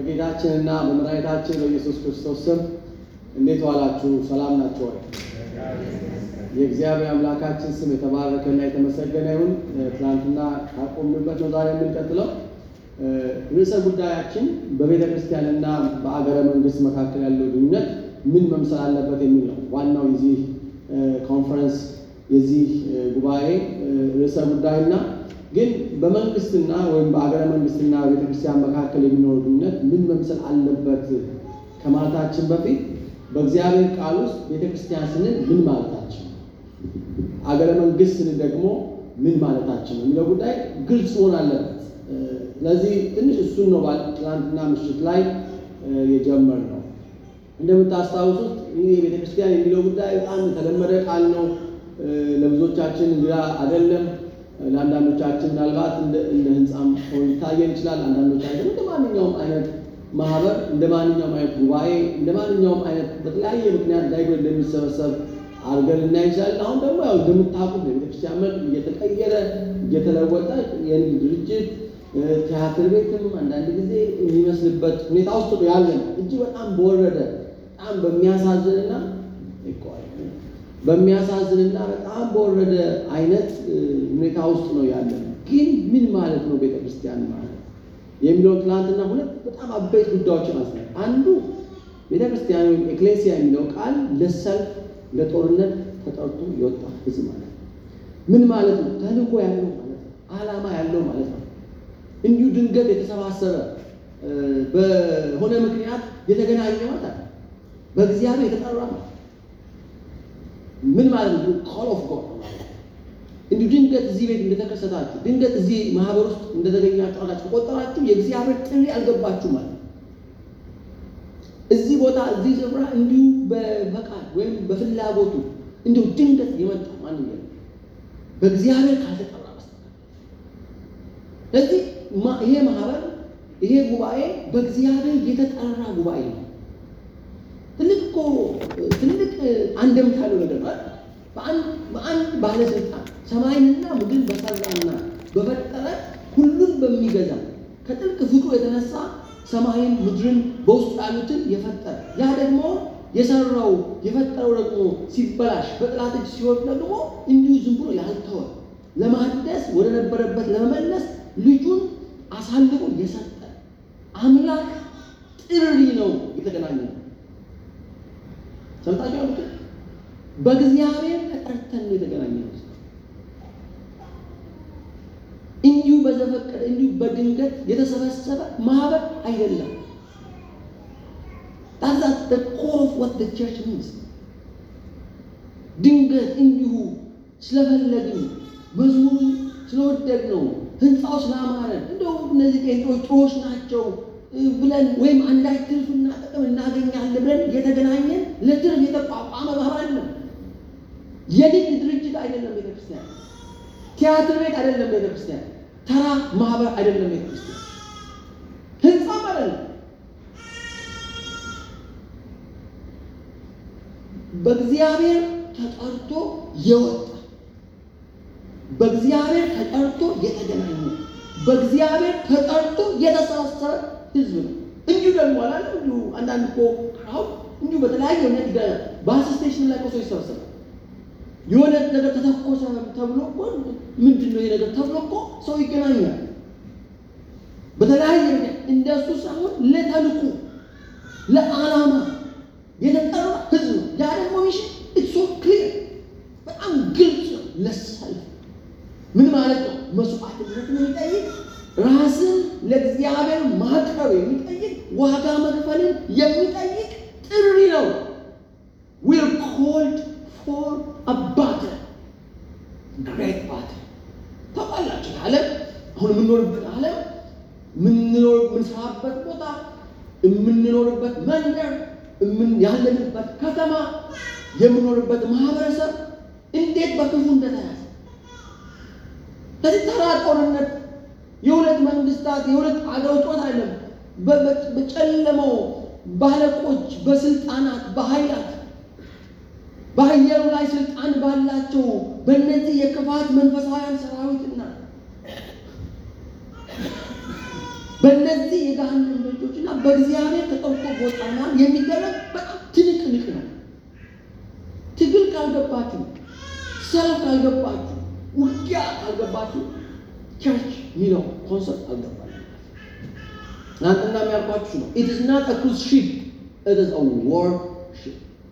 በጌታችንና በመድኃኒታችን በኢየሱስ ክርስቶስ ስም እንዴት ዋላችሁ? ሰላም ናችሁ ወይ? የእግዚአብሔር አምላካችን ስም የተባረከና የተመሰገነ ይሁን። ትናንትና ካቆምንበት ነው ዛሬ የምንቀጥለው። ርዕሰ ጉዳያችን በቤተ ክርስቲያንና በአገረ መንግስት መካከል ያለው ግንኙነት ምን መምሰል አለበት የሚል ነው። ዋናው የዚህ ኮንፈረንስ የዚህ ጉባኤ ርዕሰ ጉዳይና ግን በመንግስትና ወይም በአገረ መንግስትና ቤተክርስቲያን መካከል የሚኖረው ግንኙነት ምን መምሰል አለበት ከማለታችን በፊት በእግዚአብሔር ቃል ውስጥ ቤተክርስቲያን ስንል ምን ማለታችን፣ አገረ መንግስት ስንል ደግሞ ምን ማለታችን ነው የሚለው ጉዳይ ግልጽ መሆን አለበት። ስለዚህ ትንሽ እሱን ነው ትናንትና ምሽት ላይ የጀመርነው። እንደምታስታውሱት ይህ ቤተክርስቲያን የሚለው ጉዳይ በጣም የተለመደ ቃል ነው። ለብዙዎቻችን እንግዳ አይደለም። ለአንዳንዶቻችን ምናልባት እንደ ህንፃም ሆኖ ሊታየን ይችላል። አንዳንዶቻችን እንደ ማንኛውም አይነት ማህበር፣ እንደ ማንኛውም አይነት ጉባኤ፣ እንደ ማንኛውም አይነት በተለያየ ምክንያት ዳይጎ እንደሚሰበሰብ አድርገን ልናይ እንችላለን። አሁን ደግሞ ያው እንደምታውቁት የቤተክርስቲያን መልክ እየተቀየረ እየተለወጠ የንግድ ድርጅት ቲያትር ቤትም አንዳንድ ጊዜ የሚመስልበት ሁኔታ ውስጥ ነው ያለ ነው። እጅግ በጣም በወረደ በጣም በሚያሳዝንና በሚያሳዝንና በጣም በወረደ አይነት ሁኔታ ውስጥ ነው ያለ ነው። ግን ምን ማለት ነው ቤተክርስቲያን ማለት የሚለውን ትናንትና ሁለት በጣም አበይት ጉዳዮችን አስነ አንዱ ቤተክርስቲያን ወይም ኤክሌሲያ የሚለው ቃል ለሰልፍ ለጦርነት ተጠርቶ የወጣ ህዝብ ማለት ነው። ምን ማለት ነው? ተልእኮ ያለው ማለት ነው። ዓላማ ያለው ማለት ነው። እንዲሁ ድንገት የተሰባሰበ በሆነ ምክንያት የተገናኘ ማለት ነው። በእግዚአብሔር የተጠራ ማለት ምን ማለት ነው? ኮል ኦፍ ጎድ እንዲሁ ድንገት እዚህ ቤት እንደተከሰታችሁ ድንገት እዚህ ማህበር ውስጥ እንደተገኛችሁ አላችሁ ከቆጠራችሁ የእግዚአብሔር ጥሪ አልገባችሁ ማለት ነው። እዚህ ቦታ እዚህ ስፍራ እንዲሁ በፈቃድ ወይም በፍላጎቱ እንዲሁ ድንገት የመጣ ማንም የለም በእግዚአብሔር ካልተጠራ በስተቀር። ስለዚህ ይሄ ማህበር ይሄ ጉባኤ በእግዚአብሔር የተጠራ ጉባኤ ነው። ትልቅ እኮ ትልቅ አንድምታ ያለው ነገር ነው። በአንድ ባለስልጣን ሰማይንና ምድርን በሰራና በፈጠረ ሁሉን በሚገዛ ከጥልቅ ፍቅሩ የተነሳ ሰማይን ምድርን በውስጡ ያሉትን የፈጠረ ያ ደግሞ የሰራው የፈጠረው ደግሞ ሲበላሽ በጠላት እጅ ሲወድቅ ደግሞ እንዲሁ ዝም ብሎ ያልተወ ለማደስ ወደ ነበረበት ለመመለስ ልጁን አሳልፎ የሰጠ አምላክ ጥሪ ነው የተገናኘ ነው። ሰምታችሁ አሉት። በእግዚአብሔር ተጠርተን ነው የተገናኘ ነው። እንዲሁ በዘፈቀደ እንዲሁ በድንገት የተሰበሰበ ማህበር አይደለም። ታዛት the core of what the church means ድንገት እንዲሁ ስለፈለግን መዝሙሩ ስለወደድ ነው ህንፃው ስላማረን እንደው እነዚህ ቄንጦች ጥሩዎች ናቸው ብለን ወይም አንዳች ትርፍና ጥቅም እናገኛለን ብለን የተገናኘን ለትርፍ የተቋቋመ ማህበር ነው። የንግድ ድርጅት አይደለም ቤተክርስቲያን። ቲያትር ቤት አይደለም ቤተክርስቲያን። ተራ ማህበር አይደለም ቤተክርስቲያን። ህንፃም አይደለም። በእግዚአብሔር ተጠርቶ የወጣ በእግዚአብሔር ተጠርቶ የተገናኘ በእግዚአብሔር ተጠርቶ የተሳሰረ ህዝብ ነው። እንዲሁ ደግሞ አላለ እንዲሁ አንዳንድ እኮ አሁን እንዲሁ በተለያየ እምነት ይገናኛል። ባስ ስቴሽን ላይ ሰው ይሰበሰባል። የሆነ ነገር ተተኮሰ ተብሎ እኮ ምንድን ነው ይሄ ነገር ተብሎ እኮ ሰው ይገናኛል። በተለያየ ምክንያት እንደሱ ሳይሆን ለተልኩ ለዓላማ የተጠራ ህዝብ ነው። ያ ደግሞ ሚሽን ኢትስ ሶ ክሊር በጣም ግልጽ ነው። ለሰልፍ ምን ማለት ነው? መስዋዕትነትን የሚጠይቅ ራስን ለእግዚአብሔር ማቅረብ የሚጠይቅ ዋጋ መክፈልን የሚጠይቅ ጥሪ ነው። ዊር ኮልድ ፎር አ ባትል ግሬት ባትል። ታውቃላችሁ ዓለም አሁን የምንኖርበት ዓለም የምንሰራበት ቦታ የምንኖርበት መንደር ያለንበት ከተማ የምንኖርበት ማህበረሰብ እንዴት በክፉ እንደተያዘ ከዚህ ተራ ጦርነት የሁለት መንግስታት የሁለት አገሮች ጦርነት አይደለም። በጨለመው ባለቆች፣ በስልጣናት፣ በኃይላት በአየሩ ላይ ስልጣን ባላቸው በእነዚህ የክፋት መንፈሳውያን ሰራዊትና በእነዚህ የገሃነም ደጆችና በእግዚአብሔር ተጠርቶ ቦታ መሃል የሚደረግ በጣም ትንቅንቅ ነው። ትግል ካልገባችሁ፣ ሰልፍ ካልገባችሁ፣ ውጊያ ካልገባችሁ ቸርች ሚለው ኮንሰፕት አልገባችሁ። ትናንትና የሚያልኳችሁ ነው። ኢት ኢዝ ናት አ ክሩዝ ሺፕ ኢት ኢዝ አ ዋር ሺፕ።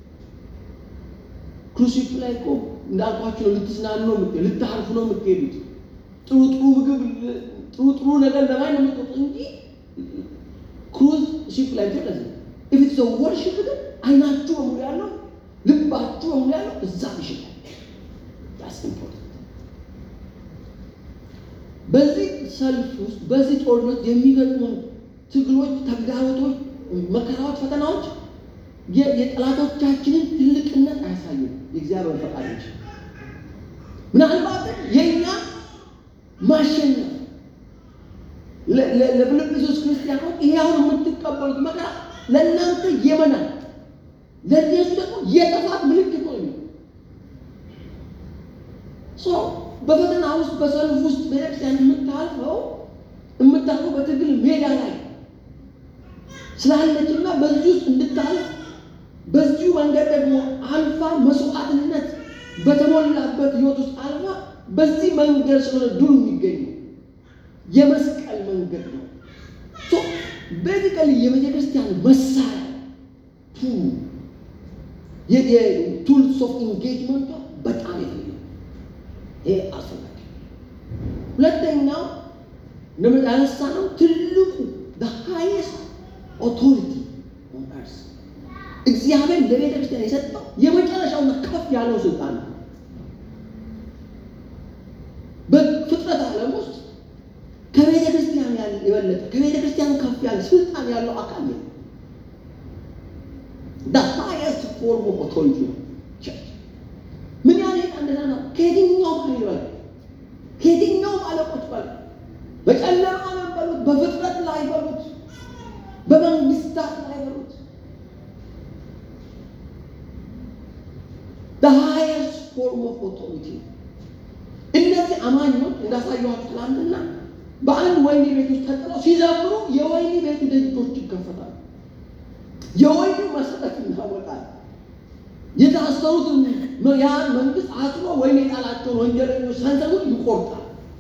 ክሩዝ ሺፕ ላይ እኮ እንዳልኳችሁ ነው። ልትዝናኑ ነው የምትሄዱት፣ ልታርፉ ነው የምትሄዱት። ጥሩ ጥሩ ምግብ ጥሩ ጥሩ ነገር ለማይ ነው የምትወጡት እንጂ ክሩዝ ሺፕ ላይ ብቻ ለዚህ ኢፍ ኢትስ አ ዋር ሺፕ ግን አይናችሁ በሙሉ ያለው ልባችሁ በሙሉ ያለው እዛ ምሽት ላይ ዳስ ኢምፖርታንት በዚህ ሰልፍ ውስጥ በዚህ ጦርነት የሚገጥሙን ትግሎች፣ ተግዳሮቶች፣ መከራዎች፣ ፈተናዎች የጠላቶቻችንን ትልቅነት አያሳዩም። የእግዚአብሔር ፈቃድ እንጂ ምናልባት የእኛ ማሸነፍ ለፊልጵስዩስ ክርስቲያኖች ይሄ አሁን የምትቀበሉት መከራ ለእናንተ የመናል ለእነሱ ደግሞ የጥፋት ምልክት ነው የሚሆነው። በፈተና ውስጥ በሰልፍ ውስጥ ቤተክርስቲያን የምታልፈው የምታልፈው በትግል ሜዳ ላይ ስላለችና በዚህ ውስጥ እንድታልፍ በዚሁ መንገድ ደግሞ አልፋ መስዋዕትነት በተሞላበት ህይወት ውስጥ አልፋ በዚህ መንገድ ስለሆነ ድሉ የሚገኘው የመስቀል መንገድ ነው። ቤዚካሊ የቤተ ክርስቲያን መሳሪያ የቱልስ ኦፍ ኢንጌጅመንቷ በጣም የተለየ ይሄ አስፈላጊ። ሁለተኛው እንደምን ያነሳ ነው ትልቁ ሃይስት ኦቶሪቲ ኦን እርስ እግዚአብሔር ለቤተ ክርስቲያን የሰጠው የመጨረሻውና ከፍ ያለው ስልጣን ነው። በፍጥረት ዓለም ውስጥ ከቤተ ክርስቲያን የበለጠ ከቤተ ክርስቲያን ከፍ ያለ ስልጣን ያለው አካል ነው። the highest form of authority ነው ቸርች። ምን ያህል ሄዳ እንደዛ ነው። ከየትኛውም ኃይል በላይ ከየትኛውም አለቆች በላይ በጨለማ ዓለም በሉት፣ በፍጥረት ላይ በሉት፣ በመንግስታት ላይ በሉት the highest form of authority እነዚህ አማኞች እንዳሳየኋችሁ ትናንትና በአንድ ወህኒ ቤት ውስጥ ተጥለው ሲዘምሩ የወህኒ ቤቱ ደጆች ይከፈታሉ። የወህኒ መሰረት እናወጣል። የታሰሩትን ያን መንግስት አስሮ ወይም የጣላቸውን ወንጀለኞች ሰንሰሉን ይቆርጣል።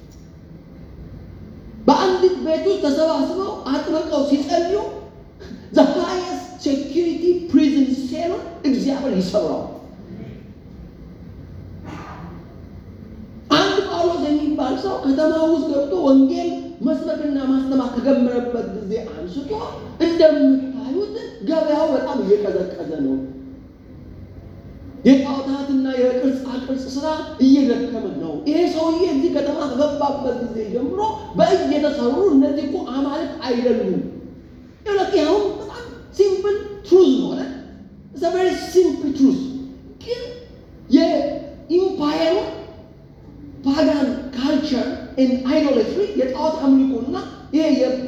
በአንዲት ቤት ውስጥ ተሰባስበው አጥብቀው ሲጸልዩ ዘ ሃይስት ሴኪሪቲ ፕሪዝን ሴሉን እግዚአብሔር ይሰብረዋል። አንድ ጳውሎስ የሚባል ሰው ከተማ ውስጥ ገብቶ ወንጌል መስበክና ማስተማር ከጀመረበት ጊዜ አንስቶ እንደምታዩት ገበያው በጣም እየቀዘቀዘ ነው። የጣዖታትና የቅርጻ ቅርጽ ስራ እየደከመ ነው። ይሄ ሰውዬ እዚህ ከተማ ከገባበት ጊዜ ጀምሮ በእጅ የተሰሩ እነዚህ እኮ አማልክት አይደሉም። ይኸውልህ ይኸውም በጣም ሲምፕል ትሩዝ ነው አይደል? ኢትስ አ ቬሪ ሲምፕል ትሩዝ ግን የኢምፓየሩ ፓጋን ካልቸር ኤንድ አይዶላትሪ የጣዖት አምልኮና ይሄ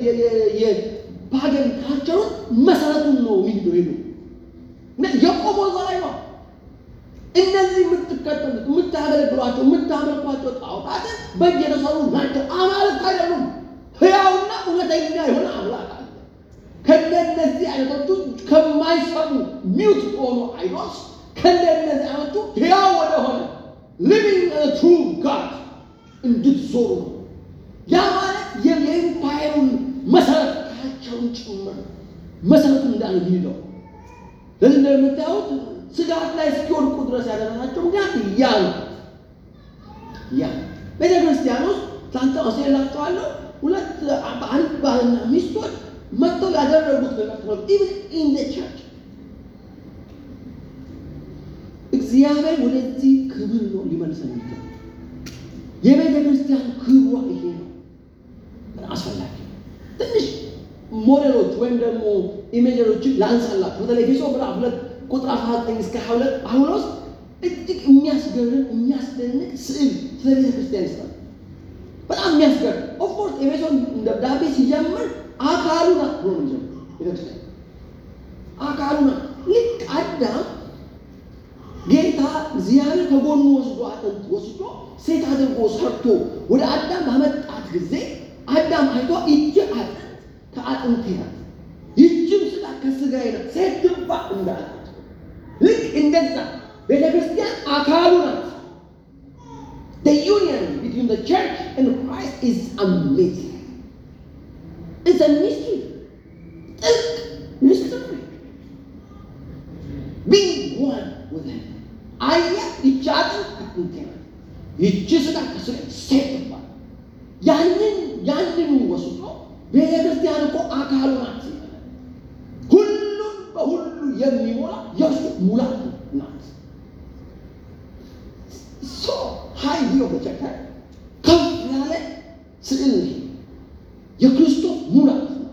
የፓጋን ካልቸሩን መሰረቱን ነው የሚሄደው ሄዱ የቆመው እዛ ላይ ነው። እነዚህ የምትከተሉት የምታገለግሏቸው የምታመልኳቸው ጣዖታትን በእጅ የተሰሩ ናቸው፣ አማልክት አይደሉም። ሕያውና እውነተኛ የሆነ አምላክ አለ። ከእነዚህ አይነቶቹ ከማይሰሙ ሚውት የሆኑ አይዶልስ ከእነዚህ አይነቱ ሕያው ወደሆነ ሊቪንግ ትሩ ጋድ እንድትዞሩ ነው። ያ ማለት የኢምፓየሩን መሰረት ካቸውን ጭምር መሰረቱ እንዳለ ይሄደው ለዚህ እንደምታዩት ስጋት ላይ እስኪወድቁ ድረስ ያደረሳቸው ምክንያት ያ ነው። ያ ቤተ ክርስቲያን ውስጥ ትናንት አስላችኋለሁ። ሁለት አንድ ባልና ሚስቶች መጥተው ያደረጉት ነገር ነው። ኢቭን ኢን ዘ ቸርች እግዚአብሔር ወደዚህ ክብር ነው ሊመልሰን የሚገባው። የቤተ ክርስቲያን ክብሯ ይሄ ነው። በጣም አስፈላጊ ትንሽ ሞዴሎች ወይም ደግሞ ኢሜጀሮችን ላንሳላችሁ። በተለይ ኤፌሶ ምዕራፍ ሁለት ቁጥር 19 እስከ 22 ጳውሎስ እጅግ የሚያስገርም የሚያስደንቅ ስዕል ስለ ቤተ ክርስቲያን ይስራል። በጣም የሚያስገርም ኦፍኮርስ ኤፌሶን ደብዳቤ ሲጀምር አካሉ ናት ብሎ ነው የሚጀምር ቤተክርስቲያን አካሉ ናት። ልክ አዳም ጌታ እግዚአብሔር ከጎኑ ወስዶ አጥንት ወስዶ ሴት አድርጎ ሰርቶ ወደ አዳም ባመጣት ጊዜ አዳም አይቶ እጅ አጥንት አጥንቴ ናት፣ ይህችም ስጋ ከስጋዬ ናት፣ ሴት ትባ እንዳለ ልክ እንደዛ ቤተ ክርስቲያን አካሉ ናት። The union between the church and Christ is amazing. It's a mystery. ጥልቅ mystery. Being one with him. አየህ ይቺ አጥንት አጥንቴ ናት፣ ይቺ ስጋ ከስጋ ሴት ትባል ያንን ያንን ወስዶ ቤተ ክርስቲያን እኮ አካሉ ናት። ሁሉም በሁሉ የሚሞላ የእርሱ ሙላት ናት። ሶ ሀይ ቪዮ በቸከ ከፍ ያለ ስዕል ነው። የክርስቶስ ሙላት ናት፣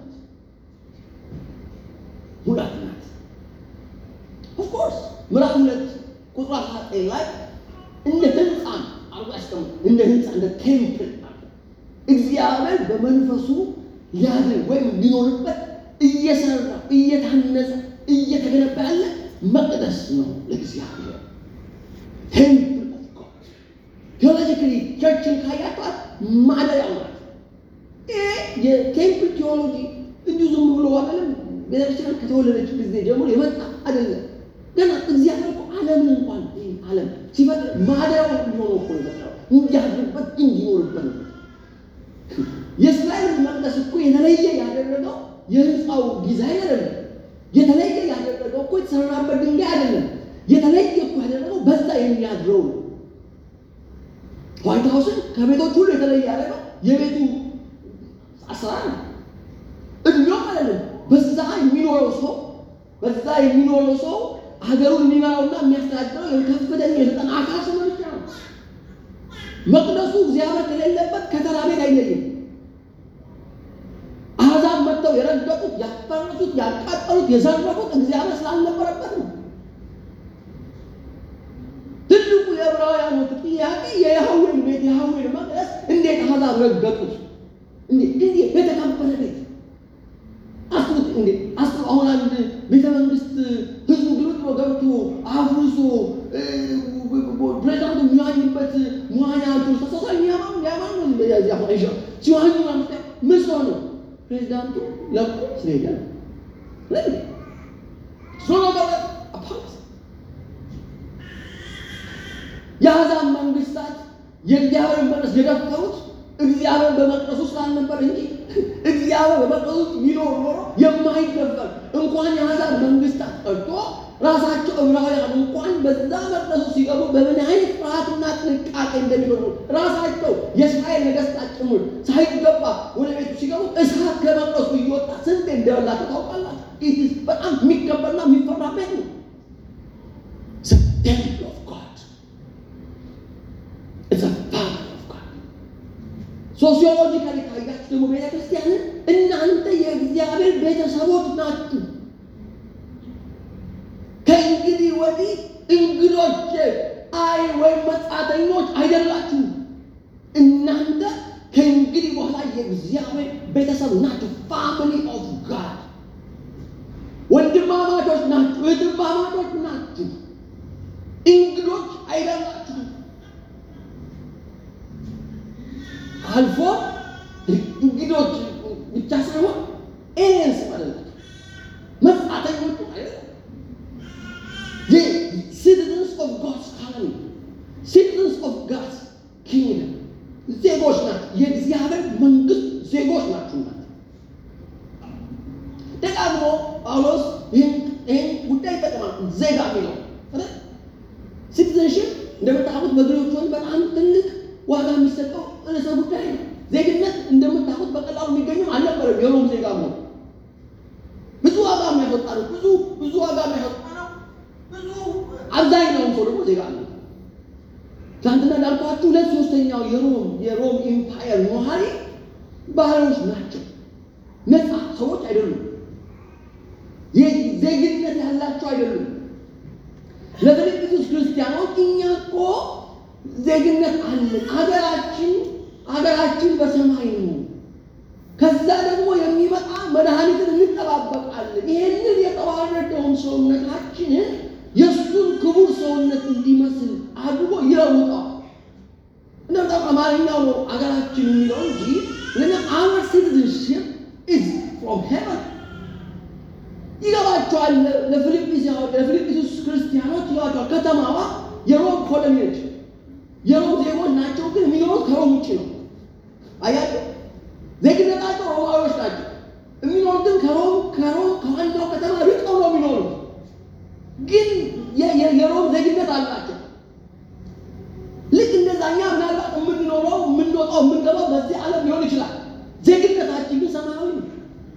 ሙላት ናት። ኦፍኮርስ ምዕራፍ ሁለት ቁጥር አስራ ዘጠኝ ላይ እንደ ህንፃ አርጎ ያስቀምጥ እንደ ህንፃ እንደ ቴምፕል እግዚአብሔር በመንፈሱ ሊያድር ወይም ሊኖርበት እየሰራ እየታነጸ እየተገነባ ያለ መቅደስ ነው ለእግዚአብሔር። ቴምፕል ኦፍ ጋድ ቴዎሎጂካሊ ቸርችን ካያቷት ማደሪያው ናት። ይህ የቴምፕል ቴዎሎጂ እንዲሁ ዝም ብሎ አይደለም። ቤተክርስቲያን ከተወለደች ጊዜ ጀምሮ የመጣ አይደለም። ገና እግዚአብሔር እኮ ዓለምን እንኳን ዓለም ሲፈጥር ማደሪያው እንዲሆነ እኮ የፈጠረው እንዲያድርበት እንዲኖርበት ነው። የእስራኤል መቅደስ እኮ የተለየ ያደረገው የህንፃው ዲዛይን አይደለም። የተለየ ያደረገው እኮ የተሰራበት ድንጋይ አይደለም። የተለየ እኮ ያደረገው በዛ የሚያድረው ነው። ዋይት ሀውስን ከቤቶች ሁሉ የተለየ ያደረገው የቤቱ አሰራር ነው። እድሜውም አይደለም። በዛ የሚኖረው ሰው በዛ የሚኖረው ሰው ሀገሩን የሚመራውና የሚያስተዳድረው የከፍተኛ የስልጣን አካል ሰው ብቻ ነው። መቅደሱ እግዚአብሔር ከሌለበት ከተራ ቤት አይለይም። አሕዛብ መጥተው የረገጡት፣ ያፈረሱት፣ ያቃጠሉት፣ የዘረፉት እግዚአብሔር ስላልነበረበት ነው። ትልቁ የዕብራውያኖቹ ጥያቄ የያህዌን ቤት የያህዌን መቅደስ እንዴት አሕዛብ ረገጡት? እንዴት የተከበረ ቤት አስቡት። እንዴ አስቡ። አሁን አንድ ቤተ መንግስት ህዝቡ ግሩጥ ነው ገብቶ አፍርሶ ፕሬዚዳንቱ የሚዋኝበት መዋኛ ንቶች ተሳሳ የሚያማ ያማ ነው ሲዋኙ ምን ሰው ነው ፕሬዚዳንቱ ለቁ ስለሄደ ነው የአሕዛብ መንግስታት የእግዚአብሔርን መቅደስ የደፈሩት እግዚአብሔር በመቅደሱ ስላልነበር እንጂ እግዚአብሔር በመቅደሱ ውስጥ ቢኖር ኖሮ የማይደፈር እንኳን የአሕዛብ መንግስታት ቀርቶ ራሳቸው ዕብራውያን እንኳን በዛ መቅደሱ ሲገቡ በምን አይነት ፍርሃትና ጥንቃቄ እንደሚኖሩ ራሳቸው የእስራኤል ነገስታት ጭምር ሳይገባ ወደ ቤቱ ሲገቡ እሳት ከመቅደሱ እየወጣ ስንት እንደበላቸው ታውቃላችሁ። ይህ በጣም የሚከበርና የሚፈራ ቤት ነው። ቴምፕል ኦፍ ጋድ ሶሲዮሎጂካሊ ካያችሁ ደግሞ ቤተ ክርስቲያንን እናንተ የእግዚአብሔር ቤተሰቦች ናችሁ። ከእንግዲህ ወዲህ እንግዶች አይ ወይም መጻተኞች አይደላችሁ። እናንተ ከእንግዲህ በኋላ የእግዚአብሔር ቤተሰብ ናችሁ። ፋሚሊ ኦፍ ጋድ ወንድማማቾች ናችሁ፣ እህትማማቾች ናችሁ። እንግዶች አይደላችሁ። አልፎ እንግዶች ብቻ ሳይሆን ኤሊየንስ ማለት ናቸው፣ መጻተኞች አይደለም። ሲቲዝንስ ኦፍ ጋድስ ካሎኒ ሲቲዝንስ ኦፍ ጋድስ ኪንግደም ዜጎች ናቸው። የእግዚአብሔር መንግስት ዜጎች ናችሁ ማለት ደጋግሞ ጳውሎስ ይህን ጉዳይ ይጠቀማል። ዜጋ የሚለው ሲቲዝንሽፕ እንደምታውቁት በግሪኮች ዘንድ በጣም ትልቅ ዋጋ የሚሰጠው ርዕሰ ጉዳይ ነው። ዜግነት እንደምታውቁት በቀላሉ የሚገኝም አልነበረም። የሮም ዜጋ ነው ብዙ ዋጋ የሚያስወጣ ነው። ብዙ ብዙ ዋጋ የሚያስወጣ ነው። ብዙ አብዛኛውን ሰው ደግሞ ዜጋ ነው። ትናንትና እንዳልኳችሁ ሁለት ሶስተኛው የሮም የሮም ኢምፓየር ነዋሪ ባህሎች ናቸው። ነፃ ሰዎች አይደሉም። ዜግነት ያላቸው አይደሉም። ለፊልጵስዩስ ክርስቲያኖች እኛ እኮ ዜግነት አለን። አገራችን አገራችን በሰማይ ነው። ከዛ ደግሞ የሚመጣ መድኃኒትን እንጠባበቃለን። ይሄንን የተዋረደውን ሰውነታችንን የእሱን ክቡር ሰውነት እንዲመስል አድርጎ ይለውጠዋል። እንደምታ አማርኛው ነው አገራችን የሚለው እንጂ ለና አወር ሲቲዝንሽፕ ኢዝ ፍሮም ይሏቸዋል። ለፊልጵስዩስ ክርስቲያኖች ይሏቸዋል። ከተማዋ የሮም ኮሎኒ ነች። የሮም ዜጎች ናቸው፣ ግን የሚኖሩት ከሮም ውጭ ነው። አያቸው ዜግነታቸው ሮማዊዎች ናቸው። የሚኖሩት ግን ከሮም ከሮም ከዋናው ከተማ ርቀው ነው የሚኖሩት፣ ግን የሮም ዜግነት አላቸው። ልክ እንደዛኛ ምናልባት የምንኖረው የምንወጣው የምንገባው በዚህ ዓለም ሊሆን ይችላል። ዜግነታችን ግን ሰማያዊ ነው።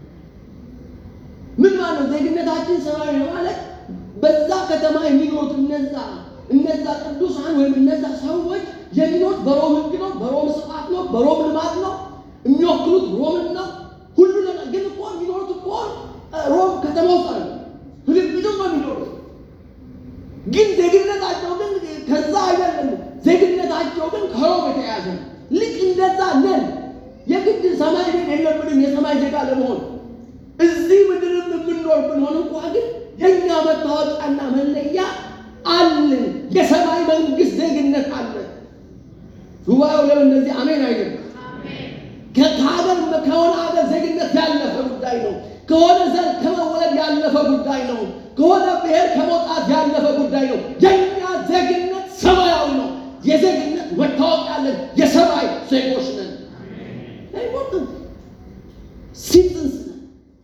ምን ማለት ነው? ዜግነታችን ሰማያዊ ነው ማለት በዛ ከተማ የሚኖሩት እነዛ እነዛ ቅዱሳን ወይም እነዛ ሰዎች የሚኖሩት በሮም ሕግ ነው፣ በሮም ስርዓት ነው፣ በሮም ልማት ነው። የሚወክሉት ሮምን ነው። ሁሉ ነገር ግን እኮ የሚኖሩት እኮ ሮም ከተማ ውስጥ አለ ፊልጵስዩስ ነው የሚኖሩት። ግን ዜግነታቸው ግን ከዛ አይደለም። ዜግነታቸው ግን ከሮም የተያዘ ነው። ልክ እንደዛ ነን። የግድ ሰማይ ቤት የለብንም የሰማይ ዜጋ ለመሆን እዚህ ምድርም የምንኖር ብንሆን እንኳ ግን የእኛ መታወቂያና መለያ አለን። የሰማይ መንግስት ዜግነት አለን። ጉባኤው ለምን እንደዚህ አሜን አይደለም? ከሀገር ከሆነ ሀገር ዜግነት ያለፈ ጉዳይ ነው። ከሆነ ዘር ከመወለድ ያለፈ ጉዳይ ነው። ከሆነ ብሔር ከመውጣት ያለፈ ጉዳይ ነው። የእኛ ዜግነት ሰማያዊ ነው። የዜግነት መታወቂያ አለን። የሰማይ ዜጎች ነን። አይሞትም። ሲቲዝንስ ነን።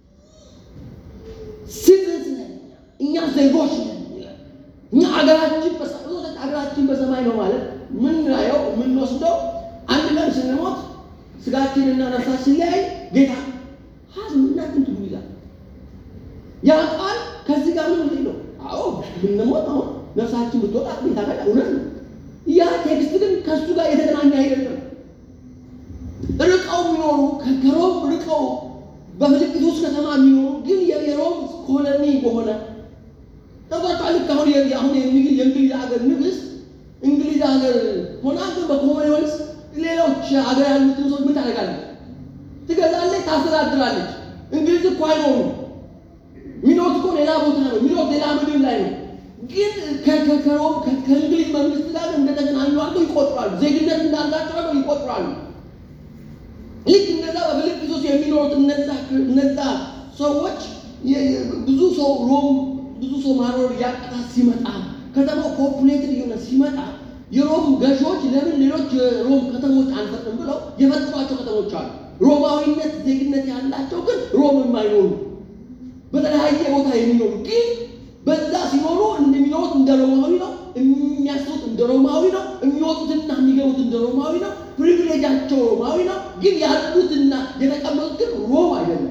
ሲቲዝንስ ነን። እኛ ዜጎች ነን። እኛ አገራችን በሰማይ አገራችን በሰማይ ነው ማለት ምናየው የምንወስደው አንድ ቀን ስንሞት ስጋችንና ነፍሳችን ላይ ጌታ ሀዝምና እንትን ይላል። ያ ቃል ከዚህ ጋር ምን ነው? አዎ ብንሞት አሁን ነፍሳችን ብትወጣ ጌታ ጋር እውነት ነው። ያ ቴክስት ግን ከእሱ ጋር የተገናኘ አይደለም። ርቀው የሚኖሩ ከሮም ርቀው በፊልጵስዩስ ከተማ የሚኖሩ ግን የሮም ኮሎኒ በሆነ ተቆጣ ልክ አሁን አሁን የእንግሊዝ ሀገር ንግስት እንግሊዝ ሀገር ሆና ግን በኮመንዌልዝ ሌሎች ሀገር ያሉትን ሰዎች ምን ታደርጋለች? ትገዛለች፣ ታስተዳድራለች። እንግሊዝ እኮ አይኖሩም። የሚኖሩት እኮ ሌላ ቦታ ነው። የሚኖሩት ሌላ ምድር ላይ ነው። ግን ከሮም ከእንግሊዝ መንግስት ጋር እንደተገናኙ አድርገው ይቆጥራሉ። ዜግነት እንዳላቸው አድርገው ይቆጥራሉ። ልክ እነዛ በፊልጵስዩስ የሚኖሩት እነዛ እነዛ ሰዎች ብዙ ሰው ሮም ብዙ ሰው ማኖር ያቃታት ሲመጣ ከተማው ፖፑሌትድ እየሆነ ሲመጣ የሮም ገዢዎች ለምን ሌሎች የሮም ከተሞች አንፈጥም ብለው የፈጠሯቸው ከተሞች አሉ። ሮማዊነት ዜግነት ያላቸው ግን ሮም የማይኖሩ በተለያየ ቦታ የሚኖሩ ግን በዛ ሲኖሩ እንደሚኖሩት እንደ ሮማዊ ነው፣ የሚያስቡት እንደ ሮማዊ ነው፣ የሚወጡትና የሚገቡት እንደ ሮማዊ ነው። ፕሪቪሌጃቸው ሮማዊ ነው። ግን ያሉትና የተቀመጡት ግን ሮም አይደለም፣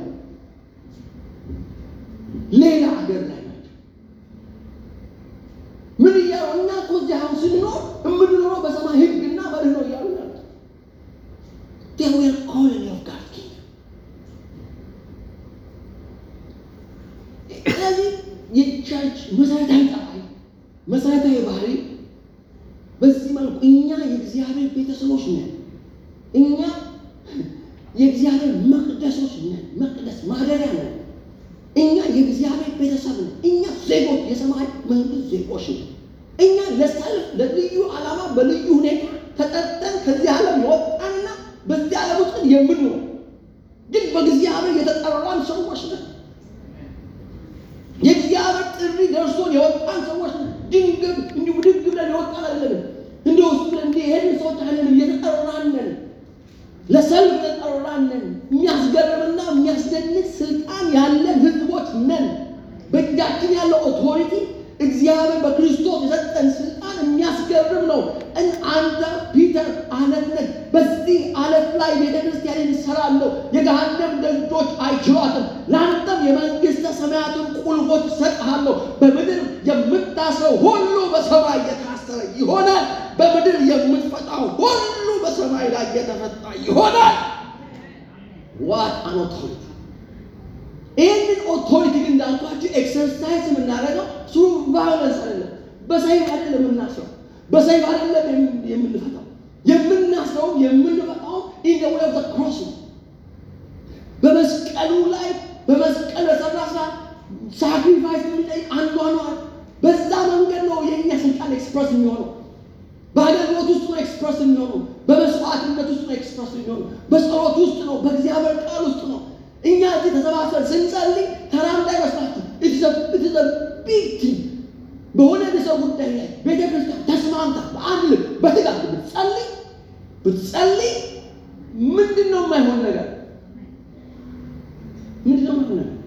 ሌላ ሀገር ላይ ናቸው። ምን እያሉ እኛ እኮ እዚህ አሁን ስንኖር የምንኖረው በሰማይ ሕግና መርህ ነው እያሉ ያሉት they were colony of God kingdom። ስለዚህ የቸርች መሰረታዊ ጠባይ መሰረታዊ ባህሪ በዚህ መልኩ እኛ የእግዚአብሔር ቤተሰቦች ነን። እኛ የእግዚአብሔር መቅደሶች ነን። መቅደስ ማደሪያ ነን። እኛ የእግዚአብሔር ቤተሰብ ነን። እኛ ዜጎች፣ የሰማይ መንግስት ዜጎች ነን። እኛ ለሰልፍ ለልዩ ዓላማ በልዩ ሁኔታ ተጠርተን ከዚህ ዓለም የወጣንና በዚህ ዓለም ውስጥ የምንኖር ግን በእግዚአብሔር የተጠራን ሰዎች ነን። የእግዚአብሔር ጥሪ ደርሶን የወጣን ሰዎች ነን። ድንገት እንዲሁ ብድግ ብለን የወጣን አይደለም። እንዲሁ ውስጥ ብለን እንዲህ ይሄን ሰዎች አይደለም። የተጠራን ነን። ለሰልፍ የተጠራን ነን። የሚያስገርምና የሚያስደንቅ ስልጣን ያለን ህዝቦች ነን። በእጃችን ያለው ኦቶሪቲ እግዚአብሔር በክርስቶስ የሰጠን ስልጣን የሚያስገርም ነው። እን አንተ ፒተር አለት ነህ። በዚህ አለት ላይ ቤተ ክርስቲያንን እሰራለሁ፣ የገሃነም ደጆች አይችሏትም። ለአንተም የመንግሥተ ሰማያትን ቁልፎች እሰጥሃለሁ። በምድር የምታስረው ሁሉ በሰማይ የታሰረ ይሆናል፣ በምድር የምትፈታው ሁሉ በሰማይ ላይ የተፈታ ይሆናል። ዋት አን ኦቶሪቲ! ይህንን ኦቶሪቲ ግን እንዳልኳችሁ ኤክሰርሳይዝ የምናደርገው ስሩ ቫዮለንስ አይደለም። በሰይፍ አይደለም የምናስረው፣ በሰይፍ አይደለም የምንፈታው። የምናስረውም የምንፈታውም ኢን ዘ ዌይ ኦፍ ዘ ክሮስ ነው። በመስቀሉ ላይ በመስቀል በሰራ ስራ ሳክሪፋይስ የሚጠይቅ አኗኗር፣ በዛ መንገድ ነው የእኛ ስልጣን ኤክስፕረስ የሚሆነው። በአገልግሎት ውስጥ ነው ኤክስፕረስ የሚሆነው። በመስዋዕትነት ውስጥ ነው ኤክስፕረስ የሚሆነው። በጸሎት ውስጥ ነው። በእግዚአብሔር ቃል ውስጥ ነው። እኛ እዚህ ተሰባሰብ ስንጸልይ ተራ እንዳይመስላችሁ ቢግ በሆነ ሰው ጉዳይ ላይ ቤተ ክርስቲያን ተስማምታ በአንድ ልብ በትጋት ብትጸልይ ብትጸልይ ምንድን ነው የማይሆን ነገር? ምንድን ነው የማይሆን ነገር?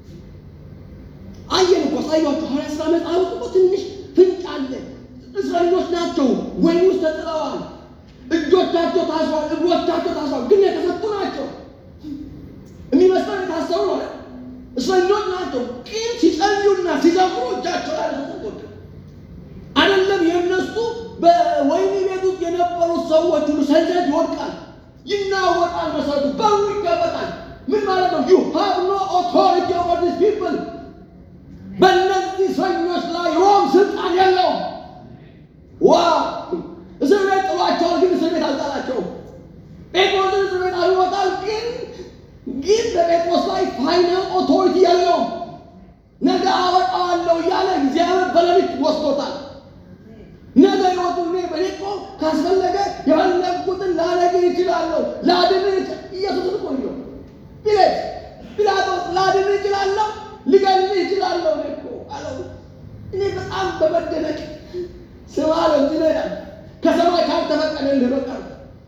አየን እኮ አሳያችሁ። ሐዋርያት ሥራ መጽሐፍ እኮ ትንሽ ፍንጭ አለ። እስረኞች ናቸው፣ ወህኒ ውስጥ ተጥለዋል። እጆቻቸው ታስሯል፣ እግሮቻቸው ታስሯል፣ ግን የተፈቱ ናቸው። የሚመስለው የታሰሩ ነው። እስረኞች ናቸው፣ ግን ሲጸልዩና ሲዘምሩ እጃቸው ላይ ተሰጥቶት አይደለም። የእነሱ በወህኒ ቤት ውስጥ የነበሩት ሰዎች ሁሉ ሰንሰለት ይወድቃል፣ ይናወጣል፣ መሰረቱ በሩ ይገበጣል። ምን ማለት ነው? ዩ ሃቭ ኖ ኦቶሪቲ ኦቨር ዲስ ፒፕል በእነዚህ እስረኞች ላይ ሮም ስልጣን የለውም። ዋ እስር ቤት ጥሏቸዋል፣ ግን እስር ቤት አልጣላቸውም። ጴጥሮስን እስር ቤት አልወጣል፣ ግን ግን በጴጥሮስ ላይ ፋይናል ኦቶሪቲ የለውም። ነገ አወጣዋለሁ እያለ እግዚአብሔር በሌሊት ወስዶታል። ነገ ይወጡ እኔ በሌቆ ካስፈለገ የፈለግኩትን ላደርግ ይችላለሁ፣ ላድን ኢየሱስ እኮ ነው ጲላጦስ ጲላጦስ ላድን ይችላለሁ ሊገልህ ይችላለሁ እኮ አለው። እኔ በጣም በመደነቅ ስማ አለው እዚህ ላይ ከሰማይ ካልተፈቀደልህ በቀር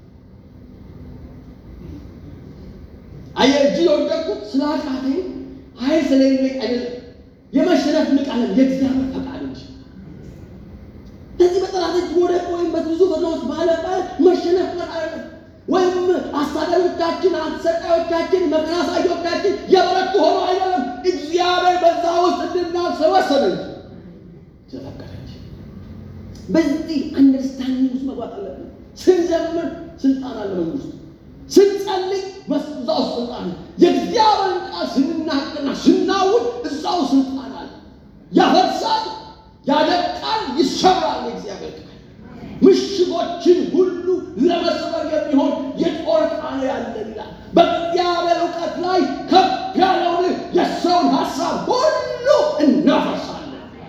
አየህ እጅ የወደቅኩት ስለ ኃጢአቴ ኃይል ስለሌለኝ አይደለም፣ የመሸነፍ ንቃለን የእግዚአብሔር ፈቃድ እንጂ ከዚህ በጠላት እጅ መውደቅ ወይም በብዙ ፈተናዎች ማለፍ መሸነፍ አይደለም። ወይም አሳዳሪዎቻችን፣ አሰቃዮቻችን፣ መከራ አሳዮቻችን የበረቱ ሆኖ አይደለም። እግዚአብሔር በዛ ውስጥ እንድናልፍ ወሰነ እንጂ ስለፈቀደ እንጂ። በዚህ አንደርስታንዲንግ ውስጥ መግባት አለብን። ስንዘምር ስልጣን አለ መንግስቱ፣ ስንጸልይ እዛ ውስጥ ስልጣን አለ። የእግዚአብሔርን ቃል ስንናገርና ስናውድ እዛው ስልጣን አለ። ያፈርሳል፣ ያደቃል፣ ይሰራል። የእግዚአብሔር ቃል ምሽጎችን ሁሉ ለመስበር የሚሆን የጦር ዕቃ ነው ያለን ይላል። በእግዚአብሔር እውቀት ላይ ከፍ ያለውን የሰውን ሀሳብ ሁሉ እናፈርሳለን።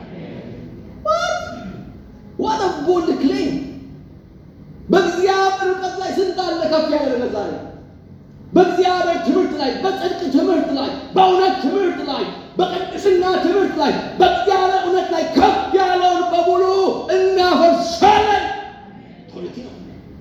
ዋት ቦልድ ክሌም! በእግዚአብሔር እውቀት ላይ ስንት አለ ከፍ ያለ ነገር ዛሬ በእግዚአብሔር ትምህርት ላይ፣ በጽድቅ ትምህርት ላይ፣ በእውነት ትምህርት ላይ፣ በቅድስና ትምህርት ላይ፣ በእግዚአብሔር እውነት ላይ ከፍ ያለውን በሙሉ እናፈርሳለን። ፖለቲ ነው።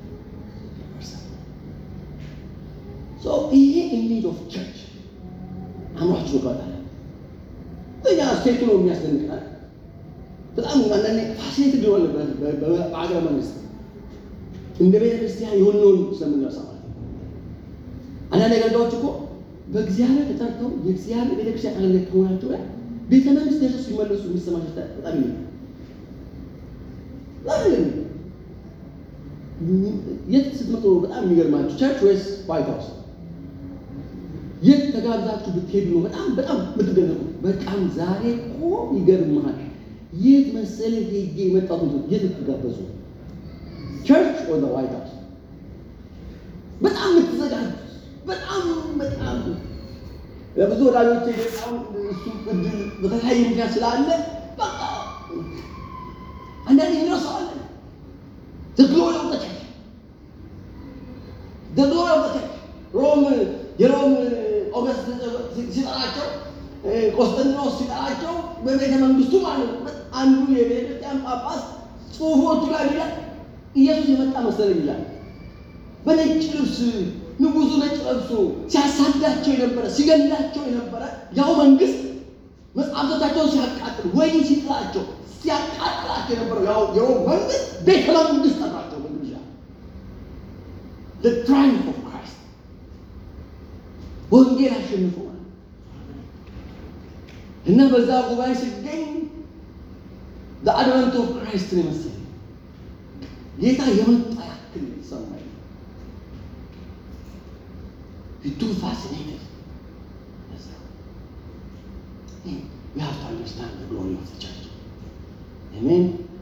ይሄ ኢኒድ ኦፍ ቸርች አምሯችሁ ይባላል። እኛ ስቴቱ ነው የሚያስደንቅናል። በጣም አንዳንዴ ፋሲሊቲ ሊሆን በአገረ መንግስት እንደ ቤተ ክርስቲያን የሆነውን ስለምንረሳ ማለት ነው። አንዳንድ አገልጋዮች እኮ በእግዚአብሔር ተጠርተው የእግዚአብሔር ቤተክርስቲያን አገልጋይ ከሆናቸው ላይ ቤተ መንግስት ደርሰው ሲመለሱ የሚሰማቸው በጣም ይነ የት ስትመጡ ነው በጣም የሚገርማችሁ? ቸርች ወይስ ዋይት ሀውስ? የት ተጋብዛችሁ ብትሄዱ ነው በጣም በጣም የምትደነቁ? በጣም ዛሬ እኮ ይገርምሃል። የት መሰለህ ሄጄ የመጣሁት የት ትጋበዙ? ቸርች ወይ ዋይት ሀውስ? በጣም የምትዘጋጁ በጣም በጣም ለብዙ ወዳጆቼ በጣም እሱ እድል በተለያየ ምክንያት ስላለ በቃ አንዳንድ ይረሳዋለን The glory of the church. The glory of the church. ሮም የሮም ኦገስት ሲጠራቸው ቆስጠንጢኖስ ሲጠራቸው በቤተ መንግስቱ ማለት ነው። አንዱ የቤተ ክርስቲያን ጳጳስ ጽሑፎቹ ላይ ይላል ኢየሱስ የመጣ መሰለኝ ይላል። በነጭ ልብስ ንጉሱ ነጭ ለብሶ ሲያሳዳቸው የነበረ ሲገላቸው የነበረ ያው መንግስት መጽሐፍቶቻቸውን ሲያቃጥል ወይም ሲጥላቸው ሲያቃጥላቸው የነበረው ያው የሮም መንግስት ቤተ መንግስት ጠራቸው በግብዣ the triumph of Christ ወንጌል አሸንፈዋል እና በዛ ጉባኤ ሲገኝ the advent of Christ ነው የመሰለኝ ጌታ የመጣ ያክል ሰማኝ too fascinated we have to understand the glory of the church አሜን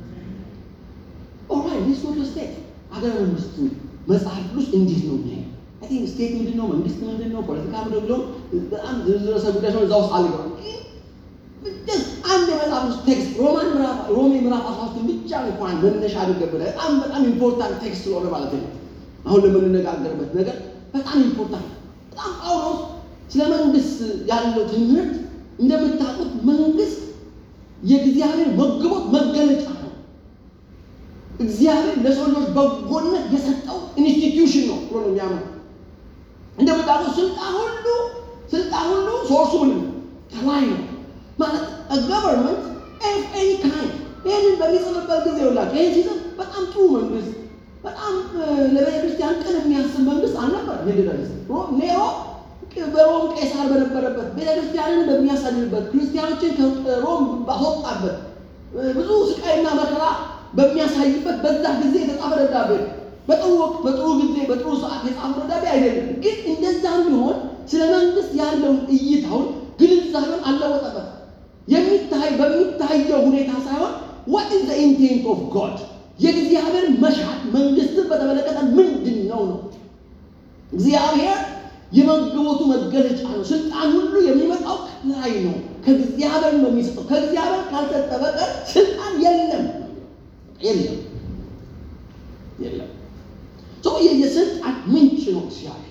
ኦራይት ዲስ ወር ስቴት አገረ መንግስቱ መጽሐፍ ቅዱስ እንዴት ነው የሚያይ አይ ቲንክ ስቴት ምንድን ነው መንግስት ምንድን ነው ፖለቲካ ምንድን ነው በጣም ዝርዝር ርዕሰ ጉዳዮች ነው እዛ ውስጥ አልገባም አንድ የመጽሐፍ ቅዱስ ቴክስት ሮማን ምዕራፍ ሮሜ ምዕራፍ አስራ ሶስትን ብቻ እንኳን መነሻ አድርገህ ብለህ በጣም በጣም ኢምፖርታንት ቴክስት ስለሆነ ማለት ነው አሁን ለምንነጋገርበት ነገር በጣም ኢምፖርታንት በጣም ጳውሎስ ስለ መንግስት ያለው ትምህርት እንደምታውቁት መንግስት የእግዚአብሔር መግቦት መገለጫ ነው። እግዚአብሔር ለሰው ልጆች በጎነት የሰጠው ኢንስቲትዩሽን ነው ብሎ ነው የሚያምነው። እንደምታውቁት ስልጣን ሁሉ ስልጣን ሁሉ ሶርሱ ምንድን ነው? ከላይ ነው ማለት ገቨርንመንት ኤኒ ካይንድ ይህንን በሚጽፍበት ጊዜ ሁላችሁ ይህን ሲጽፍ በጣም ጥሩ መንግስት በጣም ለቤተ ክርስቲያን ቅን የሚያስብ መንግስት አልነበር። ኔሮ በሮም ቄሳር በነበረበት ቤተ ክርስቲያንን በሚያሳድርበት ክርስቲያኖችን ከሮም ባስወጣበት ብዙ ስቃይና መከራ በሚያሳይበት በዛ ጊዜ የተጻፈ ደብዳቤ በጥሩ ወቅት በጥሩ ጊዜ በጥሩ ሰዓት የጻፈ ደብዳቤ አይደለም። ግን እንደዛም ቢሆን ስለ መንግስት ያለውን እይታውን ግንዛቤውን አለወጠበት። የሚታይ በሚታየው ሁኔታ ሳይሆን what is the intent of God የእግዚአብሔር መሻት መንግስትን በተመለከተ ምንድን ነው ነው እግዚአብሔር የመግቦቱ መገለጫ ነው። ስልጣን ሁሉ የሚመጣው ከላይ ነው፣ ከእግዚአብሔር ነው የሚሰጠው። ከእግዚአብሔር ካልሰጠ በቀር ስልጣን የለም የለም የለም። የስልጣን ምንጭ ነው እግዚአብሔር።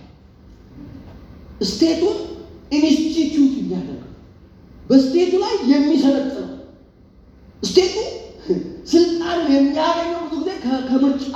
ስቴቱን ኢንስቲትዩት የሚያደርገው በስቴቱ ላይ የሚሰለጥነው ስቴቱ ስልጣንን የሚያገኘው ብዙ ጊዜ ከምርጫ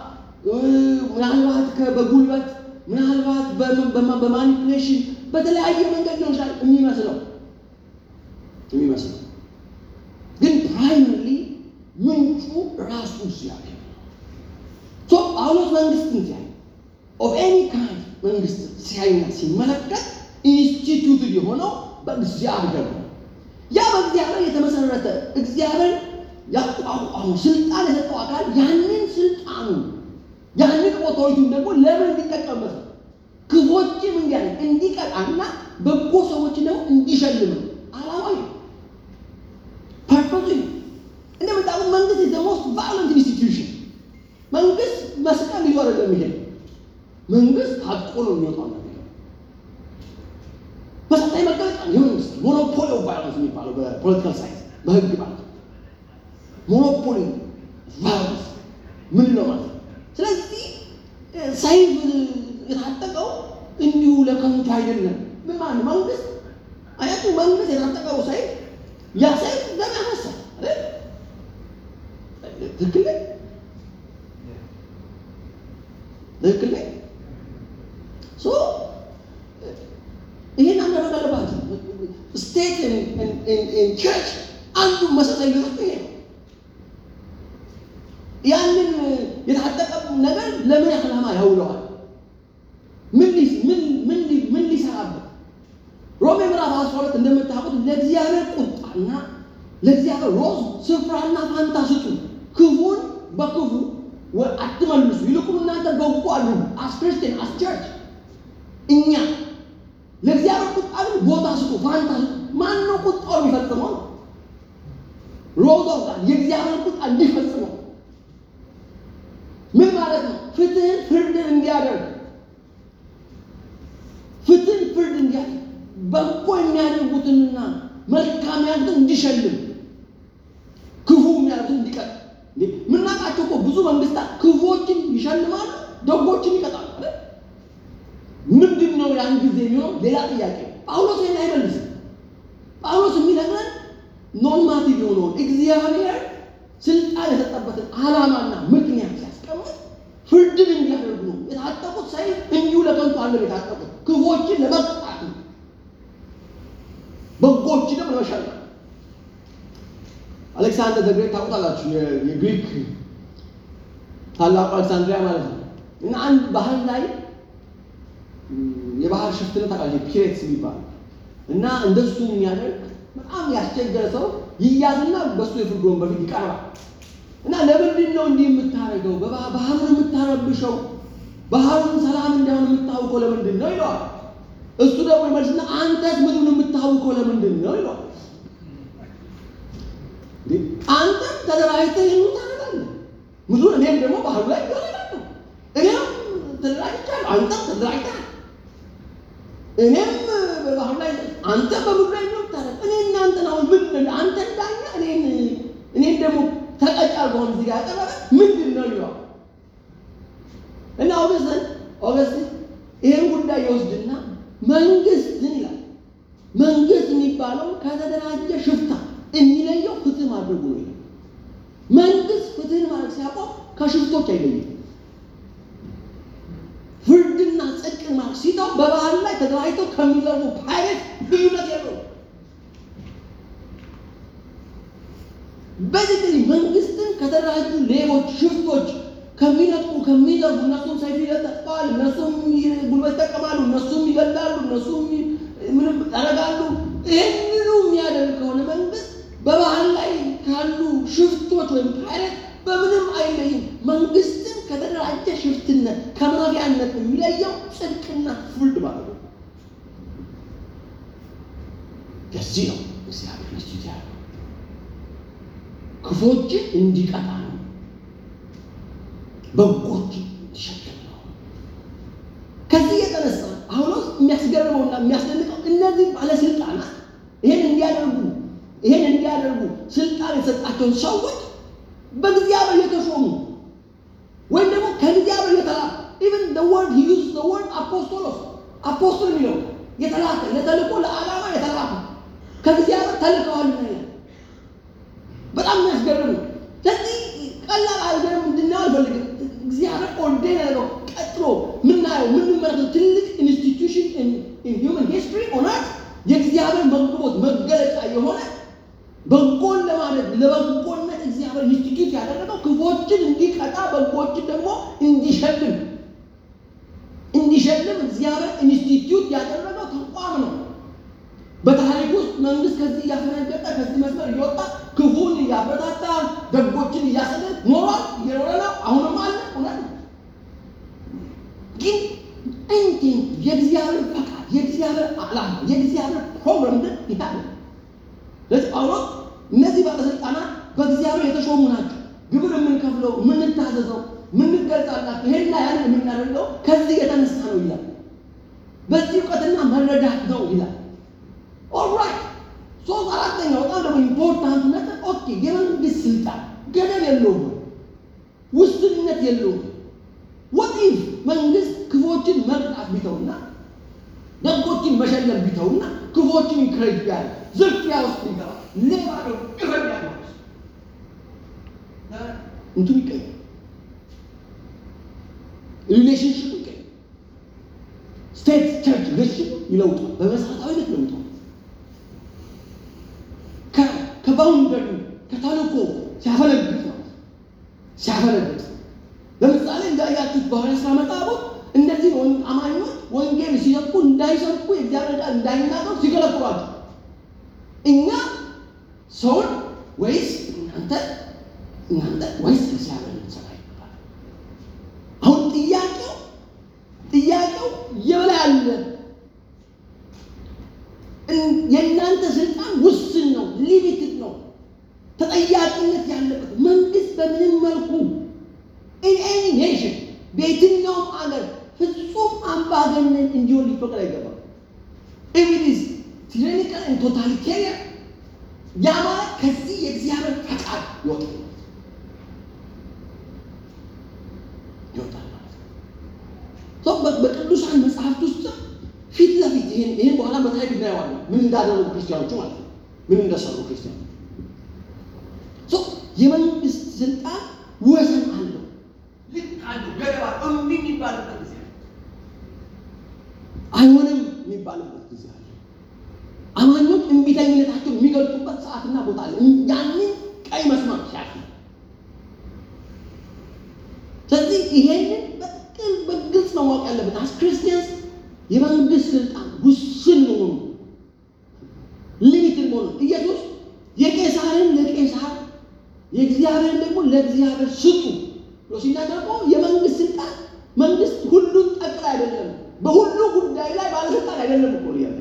ምናልባት በጉልበት ምናልባት በማኒፕሌሽን በተለያየ መንገድ ሊሆን ይችላል የሚመስለው የሚመስለው ግን ፕራይመሪ ምንጩ ራሱ እግዚአብሔር ነው። ጳውሎስ መንግስትን ሲያይ ኦፍ ኤኒ ካይንድ መንግስትን ሲያይና ሲመለከት ኢንስቲትዩት የሆነው በእግዚአብሔር ነው። ያ በእግዚአብሔር የተመሰረተ እግዚአብሔር ያቋቋመው ስልጣን የሰጠው አካል ያንን ስልጣኑ ያንን ኦቶሪቲውን ደግሞ ለምን እንዲጠቀምበት ነው? ክፎችም እንዲያደርግ እንዲቀጣና በጎ ሰዎችን ደግሞ እንዲሸልም ነው። አላማዊ ነው። ፐርፐዙ ነው። እንደምታውቁት መንግስት ኢዝ ዘ ሞስት ቫዮለንት ኢንስቲትዩሽን። መንግስት መስቀል ይዞ አይደለም የሚሄድ መንግስት ታጥቆ ነው የሚወጣው ነገር መሰረታዊ መገለጫ የመንግስት ሞኖፖሊ ኦፍ ቫዮለንስ የሚባለው በፖለቲካል ሳይንስ በህግ ማለት ነው። ሞኖፖሊ ቫዮለንስ ምንድን ነው ማለት ነው? ስለዚህ ሰይፍ የታጠቀው እንዲሁ ለከንቱ አይደለም። ምን ማለት መንግስት አያቱ መንግስት የታጠቀው ሰይፍ ያ ሰይፍ ደም ያፈሳል አይደል? ትክክል ነኝ? ትክክል ነኝ? ሶ ይህን አደረግ አለባቸው። ስቴት ቸርች አንዱ መሰረታዊ ልዩነቱ ይሄ ነው። ያንን የታጠቀ ነገር ለምን ዓላማ ያውለዋል? ምን ሊሰራበት? ሮሜ ምዕራፍ አስራ ሁለት እንደምታውቁት ለእግዚአብሔር ቁጣና ለእግዚአብሔር ሮዝ ስፍራና ፋንታ ስጡ፣ ክፉን በክፉ አትመልሱ፣ ይልቁን እናንተ በጎ አድርጉ። አስ ክርስቲያን አስ ቸርች እኛ ለእግዚአብሔር ቁጣ ግን ቦታ ስጡ፣ ፋንታ ስጡ። ማን ነው ቁጣው የሚፈጽመው? ሮዝ ኦፍ ጋድ የእግዚአብሔር ቁጣ እንዲፈጽመው ምን ማለት ነው? ፍትህን ፍርድን እንዲያደርግ ፍትህን ፍርድ እንዲያደርግ በጎ የሚያደርጉትንና መልካም ያሉትን እንዲሸልም ክፉ የሚያደርጉትን እንዲቀጥ የምናውቃቸው እኮ ብዙ መንግስታት ክፉዎችን ይሸልማሉ፣ ደጎችን ይቀጣሉ። ምንድን ነው ያን ጊዜ የሚሆነው? ሌላ ጥያቄ። ጳውሎስ ይህን አይመልስም። ጳውሎስ የሚነግረን ኖርማቲቭ የሆነውን እግዚአብሔር ስልጣን የሰጠበትን ዓላማና ምክንያት ሲያስቀምጥ ፍርድን እንዲያደርጉ ነው። የታጠቁት ሰይፍ እንዲሁ ለከንቱ አለም የታጠቁት ክፎችን ለመቅጣት ነው፣ በጎችንም ለመሸለም። አሌክሳንደር ዘ ግሬት ታውቁታላችሁ፣ የግሪክ ታላቁ አሌክሳንድሪያ ማለት ነው። እና አንድ ባህር ላይ የባህር ሽፍትነት ታውቃለች፣ ፒሬትስ የሚባል እና እንደሱ የሚያደርግ በጣም ያስቸገረ ሰው ይያዝና በሱ የፍርድ ወንበር ፊት ይቀርባል። እና ለምንድን ነው እንዲህ የምታደርገው? ባህሩን የምታረብሸው ባህሩን ሰላም እንዳይሆን የምታውቀው ለምንድን ነው ይለዋል። እሱ ደግሞ ይመልስና አንተስ ምድሩን የምታውቀው ለምንድን ነው ይለዋል። አንተም ተደራጅተህ ይህን ታደርጋለህ፣ ምድሩን እኔም ደግሞ ባህሩ ላይ ይሆናለሁ። እኔም ተደራጅቻለሁ፣ አንተም ተደራጅተሃል። እኔም በባህሩ ላይ አንተ በምድሩ ላይ ነው ታደርግ እኔ እናንተን አሁን ምን አንተ እንዳኛ እኔን እኔን ደግሞ ተቀጫ በሆን እዚህ ጋር ያቀረበ ምንድን ነው ይለዋል። እና ኦገስትን ኦገስት ይህን ጉዳይ ይወስድና መንግስትን ይላል። መንግስት የሚባለው ከ ማድረጉ ነው። ይሄ መንግስት ፍትህን ማለት ሲያቆም ከሽፍቶች አይለይም። ፍርድና ጽድቅን ማለት ሲተው በባህል ላይ ተደራጅተው ከሚዘርቡ ፓይለት ልዩነት የለው። በዚህ መንግስትን ከተደራጁ ሌቦች፣ ሽፍቶች ከሚነጥቁ ከሚዘርቡ እነሱም ሰይፍ ይለጠፋል፣ እነሱም ጉልበት ይጠቀማሉ፣ እነሱም ይገላሉ፣ እነሱም ምንም ያደርጋሉ። ይህንኑ የሚያደርግ ከሆነ መንግስት በባህል ላይ ካሉ ሽፍቶች ወይም ፓይለት በምንም አይለይም። መንግስትን ከተደራጀ ሽፍትነት ከማፊያነት የሚለየው ጽድቅና ፍርድ ማለት ነው። ለዚህ ነው እግዚአብሔር መስጂድ ያለው ክፎችን እንዲቀጣ ነው፣ በጎችን እንዲሸክም ነው። ከዚህ የተነሳ አሁን የሚያስገርመውና የሚያስደንቀው እነዚህ ባለስልጣናት ይሄን እንዲያደርጉ ይሄን እንዲያደርጉ ስልጣን የተሰጣቸውን ሰዎች በእግዚአብሔር የተሾሙ ወይም ደግሞ ከእግዚአብሔር የተላኩ ኢቨን the word he used the word አፖስቶሎስ አፖስቶል የሚለው የተላከ ለተልእኮ ለዓላማ የተላኩ ከእግዚአብሔር ተልከዋል ይላል። በጣም የሚያስገርም ነው። ስለዚህ ቀላል አድርገን እንድናየው አልፈልግም። እግዚአብሔር ኦርዴን ያደረገው ቀጥሎ ምናየው የምንመለከተው ትልቅ ኢንስቲትዩሽን ኢን ሂውመን ሂስትሪ ኦን እርት የእግዚአብሔር መግቦት መገለጫ የሆነ በጎን ለማለት ለበጎነት እግዚአብሔር ኢንስቲትዩት ያደረገው ክፎችን እንዲቀጣ በጎችን ደግሞ እንዲሸልም እንዲሸልም እግዚአብሔር ኢንስቲትዩት ያደረገው ተቋም ነው። በታሪክ ውስጥ መንግስት ከዚህ እያፈነገጠ ከዚህ መስመር እየወጣ ክፉን እያበረታታ ደጎችን እያሰደድ ኖሯል፣ እየኖረ ነው። አሁንም አለ። እውነት ነው። ግን እንዲ የእግዚአብሔር ፈቃድ፣ የእግዚአብሔር ዓላማ፣ የእግዚአብሔር ፕሮግራም ግን ይታለ ለዚህ ጳውሎስ እነዚህ ባለስልጣናት በእግዚአብሔር የተሾሙ ናቸው። ግብር የምንከፍለው የምንታዘዘው፣ የምንገልጻላቸው ይሄና ያን የምናደርገው ከዚህ የተነሳ ነው ይላል። በዚህ እውቀትና መረዳት ነው ይላል። ኦልራይት ሶስት አራተኛው በጣም ደግሞ ኢምፖርታንት ነጥብ ኦኬ፣ የመንግስት ስልጣን ገደብ የለውም፣ ውስንነት የለውም። ወት ኢፍ መንግስት ክፎችን መቅጣት ቢተውና ደጎችን መሸለም ቢተውና ክፎችን ኢንክሬጅ ቢያደርግ ዝርፊያ ውስጥ ቢገባ ሌባ ነው ይፈል ያለው እንትኑ ይቀየር፣ ሪሌሽንሽፕ ይቀየር፣ ስቴት ቸርች ሪሌሽንሽፕ ይለውጣል። በመሰረታዊነት ለውጠዋል። ከባውንደሪ ከተልእኮ ሲያፈለግጥ ነው ሲያፈለግጥ ለምሳሌ እንዳያችሁት በሐዋርያት ሥራ መጽሐፎች እነዚህ አማኞች ወንጌል ሲሰብኩ እንዳይሰብኩ የእግዚአብሔር ቃል እንዳይናገሩ ሲከለክሏቸው እኛ ሰውን ወይስ እናንተ እናንተ ወይስ እግዚአብሔር ልንሰራ ይገባል። አሁን ጥያቄው ጥያቄው የበላይ አለ የእናንተ ስልጣን ውስን ነው፣ ሊሚትድ ነው፣ ተጠያቂነት ያለበት መንግስት በምንም መልኩ ኢን ኤኒ ኔሽን በየትኛውም አገር ፍጹም አምባገነን እንዲሆን ሊፈቅድ አይገባም። ኢቪዲስ ቲራኒካል ኤንድ ቶታሊቴሪያን ያ ማለት ከዚህ የእግዚአብሔር ፈቃድ ይወጣል ይወጣል ማለት ነው። በቅዱሳን መጽሐፍት ውስጥ ፊት ለፊት ይሄን ይሄን በኋላ በታሪክ እናየዋለን። ምን እንዳደረጉ ክርስቲያኖቹ ማለት ነው። ምን እንደሰሩ ክርስቲያኖች። የመንግስት ስልጣን ወሰን አለው፣ ልክ አለው፣ ገደባ እምቢ የሚባልበት ጊዜ አለ፣ አይሆንም የሚባልበት ጊዜ አለ። አማኞች እምቢተኝነታቸው የሚገልጡበት ሰዓትና ቦታ አለ። ያንን ቀይ መስመር ሲያልፍ ስለዚህ ይሄንን በጥቅል በግልጽ ነው ማወቅ ያለበት አስ ክርስቲያንስ የመንግስት ስልጣን ውስን መሆኑ ሊሚትድ መሆኑ ኢየሱስ የቄሳርን ለቄሳር የእግዚአብሔርን ደግሞ ለእግዚአብሔር ስጡ ብሎ ሲናገር ደግሞ የመንግስት ስልጣን መንግስት ሁሉን ጠቅላይ አይደለም፣ በሁሉ ጉዳይ ላይ ባለስልጣን አይደለም እኮ ያለ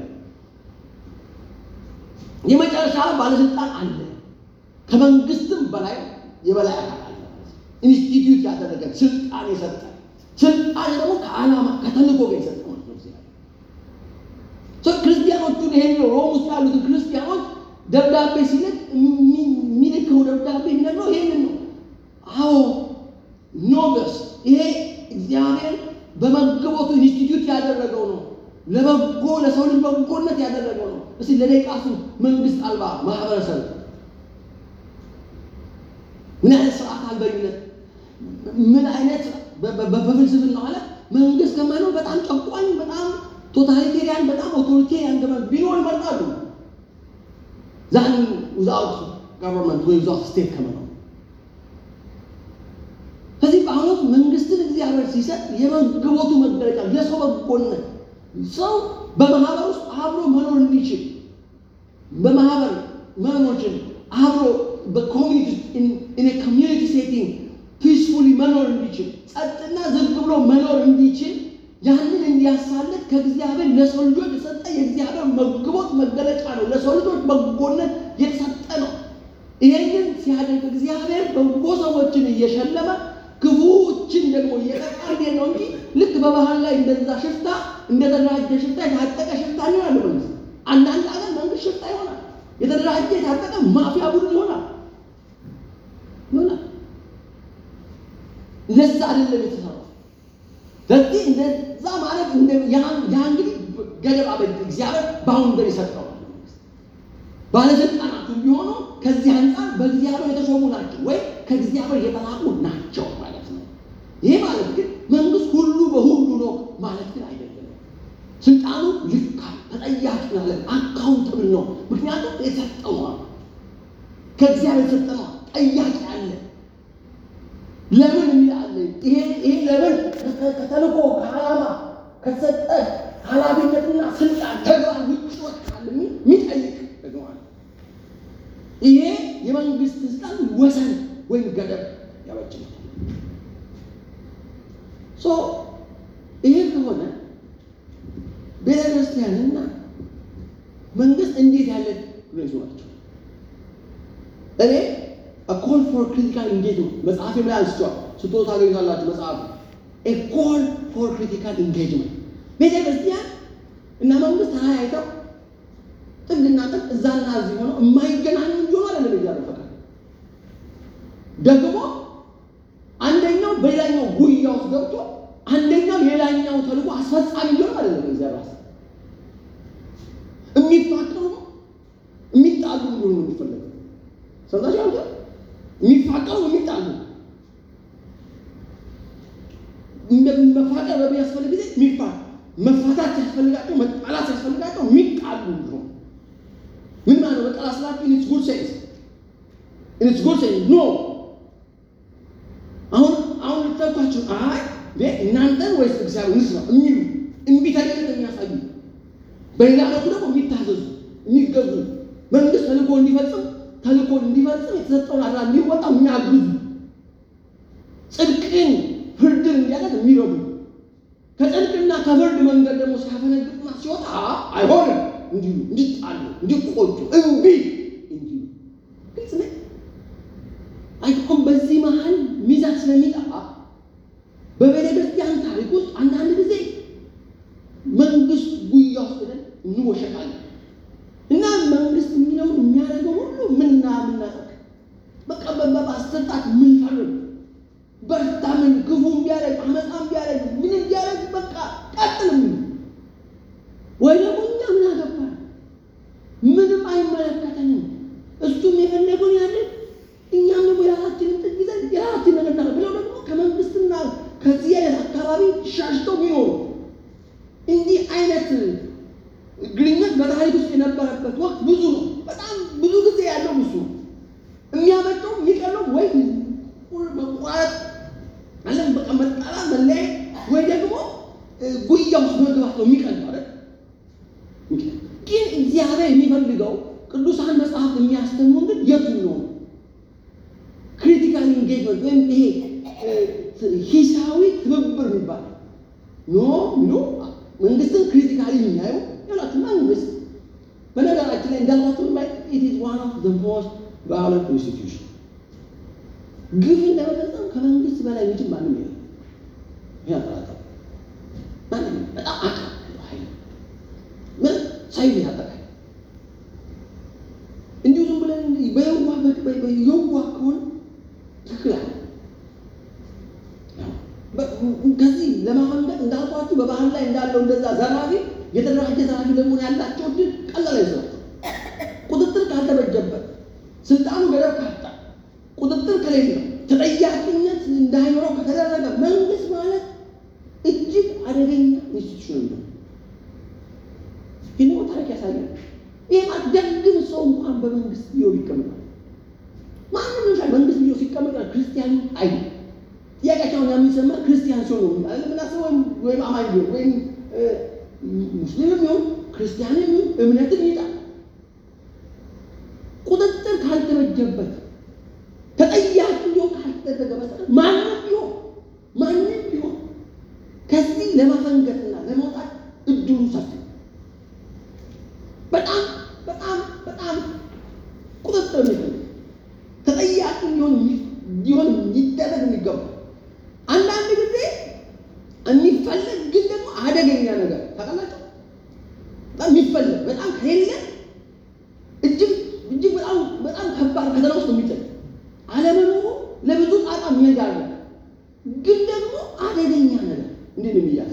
የመጨረሻ ባለስልጣን አለ። ከመንግስትም በላይ የበላይ አካል አለ። ኢንስቲትዩት ያደረገ ስልጣን የሰጠ ስልጣን ደግሞ ከዓላማ ከተልእኮ ጋር የሰጠ ማለት ነው። ክርስቲያኖቹን ይሄን ሮም ውስጥ ያሉትን ክርስቲያኖች ደብዳቤ ሲልክ የሚልከው ደብዳቤ የሚነግረው ይሄንን ነው። አዎ ኖገስ ይሄ እግዚአብሔር በመገቦቱ ኢንስቲትዩት ያደረገው ነው። ለበጎ ለሰው ልጅ በጎነት ያደረገው ነው። እስቲ ለደቂቃሱ መንግስት አልባ ማህበረሰብ ምን አይነት ስርዓት አልበኝነት፣ ምን አይነት በፍልስፍና ማለት መንግስት ከማይኖር በጣም ጨቋኝ፣ በጣም ቶታሊቴሪያን፣ በጣም ኦቶሪቴሪያን ገመን ቢኖር ይመርጣሉ። ዛን ዊዛውት ገቨርንመንት ወይ ዊዛውት ስቴት ከመኖር ከዚህ በአሁኑ ወቅት መንግስትን እግዚአብሔር ሲሰጥ የመግቦቱ መገለጫ የሰው በጎነት ሰው በማህበር ውስጥ አብሮ መኖር እንዲችል በማህበር መኖችን አብሮ በኮሚኒቲ ኢን ኮሚኒቲ ሴቲንግ ፒስፉሊ መኖር እንዲችል ጸጥና ዝግ ብሎ መኖር እንዲችል ያንን እንዲያሳልጥ ከእግዚአብሔር ለሰው ልጆች የሰጠ የእግዚአብሔር መግቦት መገለጫ ነው። ለሰው ልጆች በጎነት የተሰጠ ነው። ይሄንን ሲያደርግ እግዚአብሔር በጎ ሰዎችን እየሸለመ ክፉዎችን ደግሞ እየቀጣ እንዴት ነው እንጂ ልክ በባህል ላይ እንደዛ ሽፍታ እንደተደራጀ ሽፍታ የታጠቀ ሽፍታ ይሆናል። መንግስት አንዳንድ አገር መንግስት ሽፍታ ይሆናል። የተደራጀ የታጠቀ ማፊያ ቡድን ይሆናል ይሆናል። ለዛ አይደለም የተሰራው። ስለዚህ እንደዛ ማለት ያ እንግዲህ ገደብ አበጅ እግዚአብሔር ባውንደሪ ሰጠው። ባለስልጣናቱ ቢሆኑ ከዚህ አንጻር በእግዚአብሔር የተሾሙ ናቸው ወይ ከእግዚአብሔር የተላቁ ናቸው ማለት ነው። ይሄ ማለት ግን መንግስት ሁሉ በሁሉ ነው ማለት ግን አይደለም። ስልጣኑ ልካ ተጠያቂ ናለ አካውንትብል ነው። ምክንያቱም የሰጠው ነው ከእግዚአብሔር የሰጠ ነው። ጠያቂ አለ። ለምን የሚላለ ይሄ ይሄ ለምን ከተልኮ ከዓላማ ከተሰጠ ኃላፊነትና ስልጣን ተግባር ውጭ ወጣል የሚጠይቅ ደግሞ አለ። ይሄ የመንግስት ስልጣን ወሰን ወይም ገደብ ያበጅናል። ሶ ይሄ ከሆነ ቤተ ክርስቲያንና መንግስት እንዴት ያለ ግሬዙ ናቸው? እኔ ኮል ፎር ክሪቲካል ኢንጌጅመንት መጽሐፍ ላይ አንስቷል። ስጦታ ታገኙታላችሁ። መጽሐፍ ኮል ፎር ክሪቲካል ኢንጌጅመንት ቤተ ክርስቲያን እና መንግስት ተለያይተው ጥግና ጥግ እዛና እዚህ ሆነው የማይገናኙ እንዲሆኑ አይደለም እግዚአብሔር ፈቃድ። ደግሞ አንደኛው በሌላኛው ጉያ ውስጥ ገብቶ አንደኛው የሌላኛው ተልዕኮ አስፈጻሚ እንዲሆኑ አይደለም እግዚአብሔር ሀሳብ። የሚፋቀሩ የሚጣሉ እንዲሆኑ ነው የሚፈለገው። ሰምታችሁ አንተ የሚፋቀሩ የሚጣሉ መፋቀር በሚያስፈልግ ጊዜ የሚፋ መፋታት ሲያስፈልጋቸው መጣላት ሲያስፈልጋቸው የሚጣሉ እንዲሆኑ ምን ማለት ነው? በቃ ስላችሁ ኢትስ ጉድ ሴንስ ኢትስ ጉድ ሴንስ ኖ አሁን አሁን ልታውቃችሁ አይ እናንተን ወይስ እግዚአብሔር ንስ ነው የሚሉ እምቢተኝነት የሚያሳዩ በሌላ መልኩ ደግሞ የሚታዘዙ የሚገዙ መንግስት ተልእኮ እንዲፈጽም ተልእኮ እንዲፈጽም የተሰጠውን አድራ እንዲወጣ የሚያግዙ ጽድቅን ፍርድን እንዲያደርግ የሚረዱ ከጽድቅና ከፍርድ መንገድ ደግሞ ሲያፈነግጥና ሲወጣ አይሆንም እንዲሉ እንዲጣሉ እንዲቆጩ እምቢ እንዲሉ ግልጽ ነ አይቆም በዚህ መሀል ሚዛን ስለሚጠፋ በቤተ ክርስቲያን ታሪክ ውስጥ አንዳንድ ጊዜ መንግስት ጉያ ውስጥ ሄደን እንወሸቃለን እና መንግስት የሚለውን የሚያደርገው ሁሉ ምና ምናጠቅ በቃ በማስጠጣት ምንፈርም በርታ ምን ክፉ ቢያደርግ አመፃም ቢያደርግ ምን ቢያደርግ በቃ ቀጥል ምን ወይ ደግሞ እኛ ምን አገባን ምንም አይመለከተንም እሱም የፈለገውን ያደርግ እኛም ደግሞ የራሳችንን ጥግ ይዘን የራሳችን ነገር እናደርግ ብለው ደግሞ ከመንግስትና ከዚህ አይነት አካባቢ ሻሽተው የሚኖሩ እንዲህ አይነት ግንኙነት በታሪክ ውስጥ የነበረበት ወቅት ብዙ ነው። በጣም ብዙ ጊዜ ያለው ብዙ ነው። የሚያመጣው የሚቀለው ወይ መቋረጥ አለም በቃ መጣላ መለያየት፣ ወይ ደግሞ ጉያ ውስጥ መግባት ነው የሚቀለው አይደል? ግን እግዚአብሔር የሚፈልገው ቅዱሳን መጽሐፍት የሚያስተምሩን ግን የቱን ነው? ክሪቲካል ኢንጌጅመንት ወይም ይሄ ሂሳዊ ትብብር የሚባል ኖ ኖ መንግስትን ክሪቲካሊ የሚያዩ ያላችሁ መንግስት በነገራችን ላይ እንዳልኳችሁ ኢት ኢዝ ዋን ኦፍ ዘ ሞስት ቫዮለንት ኢንስቲትዩሽን ግፍን ለመፈጸም ከመንግስት በላይ የሚችል ማንም የለም። ይህ አጠራጠር ማንም በጣም አቃ ኃይል ምን ሳይል ያጠቃል። እንዲሁ ዝም ብለን በየዋ የዋ ከሆነ ትክክል አለ ከዚህ ለማመንገጥ እንዳልኳችሁ በባህል ላይ እንዳለው እንደዛ ዘራፊ የተደራጀ ዘራፊ ደግሞ ያላቸው ድል ቀላል አይዘው ቁጥጥር ካልተበጀበት ስልጣኑ ገደብ ካጣ ቁጥጥር ከሌለ ተጠያቂነት እንዳይኖረው ከተደረገ መንግስት ማለት እጅግ አደገኛ ኢንስቲትዩሽን ነው። ይህ ታሪክ ያሳያል። ይህ ማለት ደግም ሰው እንኳን በመንግስት ቢሮ ይቀመጣል። ማንም ሻ መንግስት ቢሮ ሲቀመጥ ክርስቲያኑ አይ ጥያቄያቸውን የሚሰማ ክርስቲያን ሲሆን ነው ምናስበው ወይም አማኝ ቢሆን ወይም ሙስሊምም ይሁን ክርስቲያንም ይሁን እምነትን ይጣል ቁጥጥር ካልተበጀበት ተጠያቂ ሊሆን ካልተደረገ በስተቀር ማንም ቢሆን ማንም ቢሆን ከዚህ ለማፈንገጥና ለመውጣት እድሉ ሰፊ በጣም በጣም በጣም ቁጥጥር የሚፈልግ ተጠያቂ ሊሆን ሊሆን ሊደረግ የሚገባ አንዳንድ ጊዜ የሚፈለግ ግን ደግሞ አደገኛ ነገር ታውቃላችሁ። በጣም የሚፈለግ በጣም ከሌለ እጅግ እጅግ በጣም በጣም ከባድ ፈተና ውስጥ የሚጥል አለመኖሩ ለብዙ ጣጣ የሚዳርግ ግን ደግሞ አደገኛ ነገር እንዴት ነው የሚያዝ?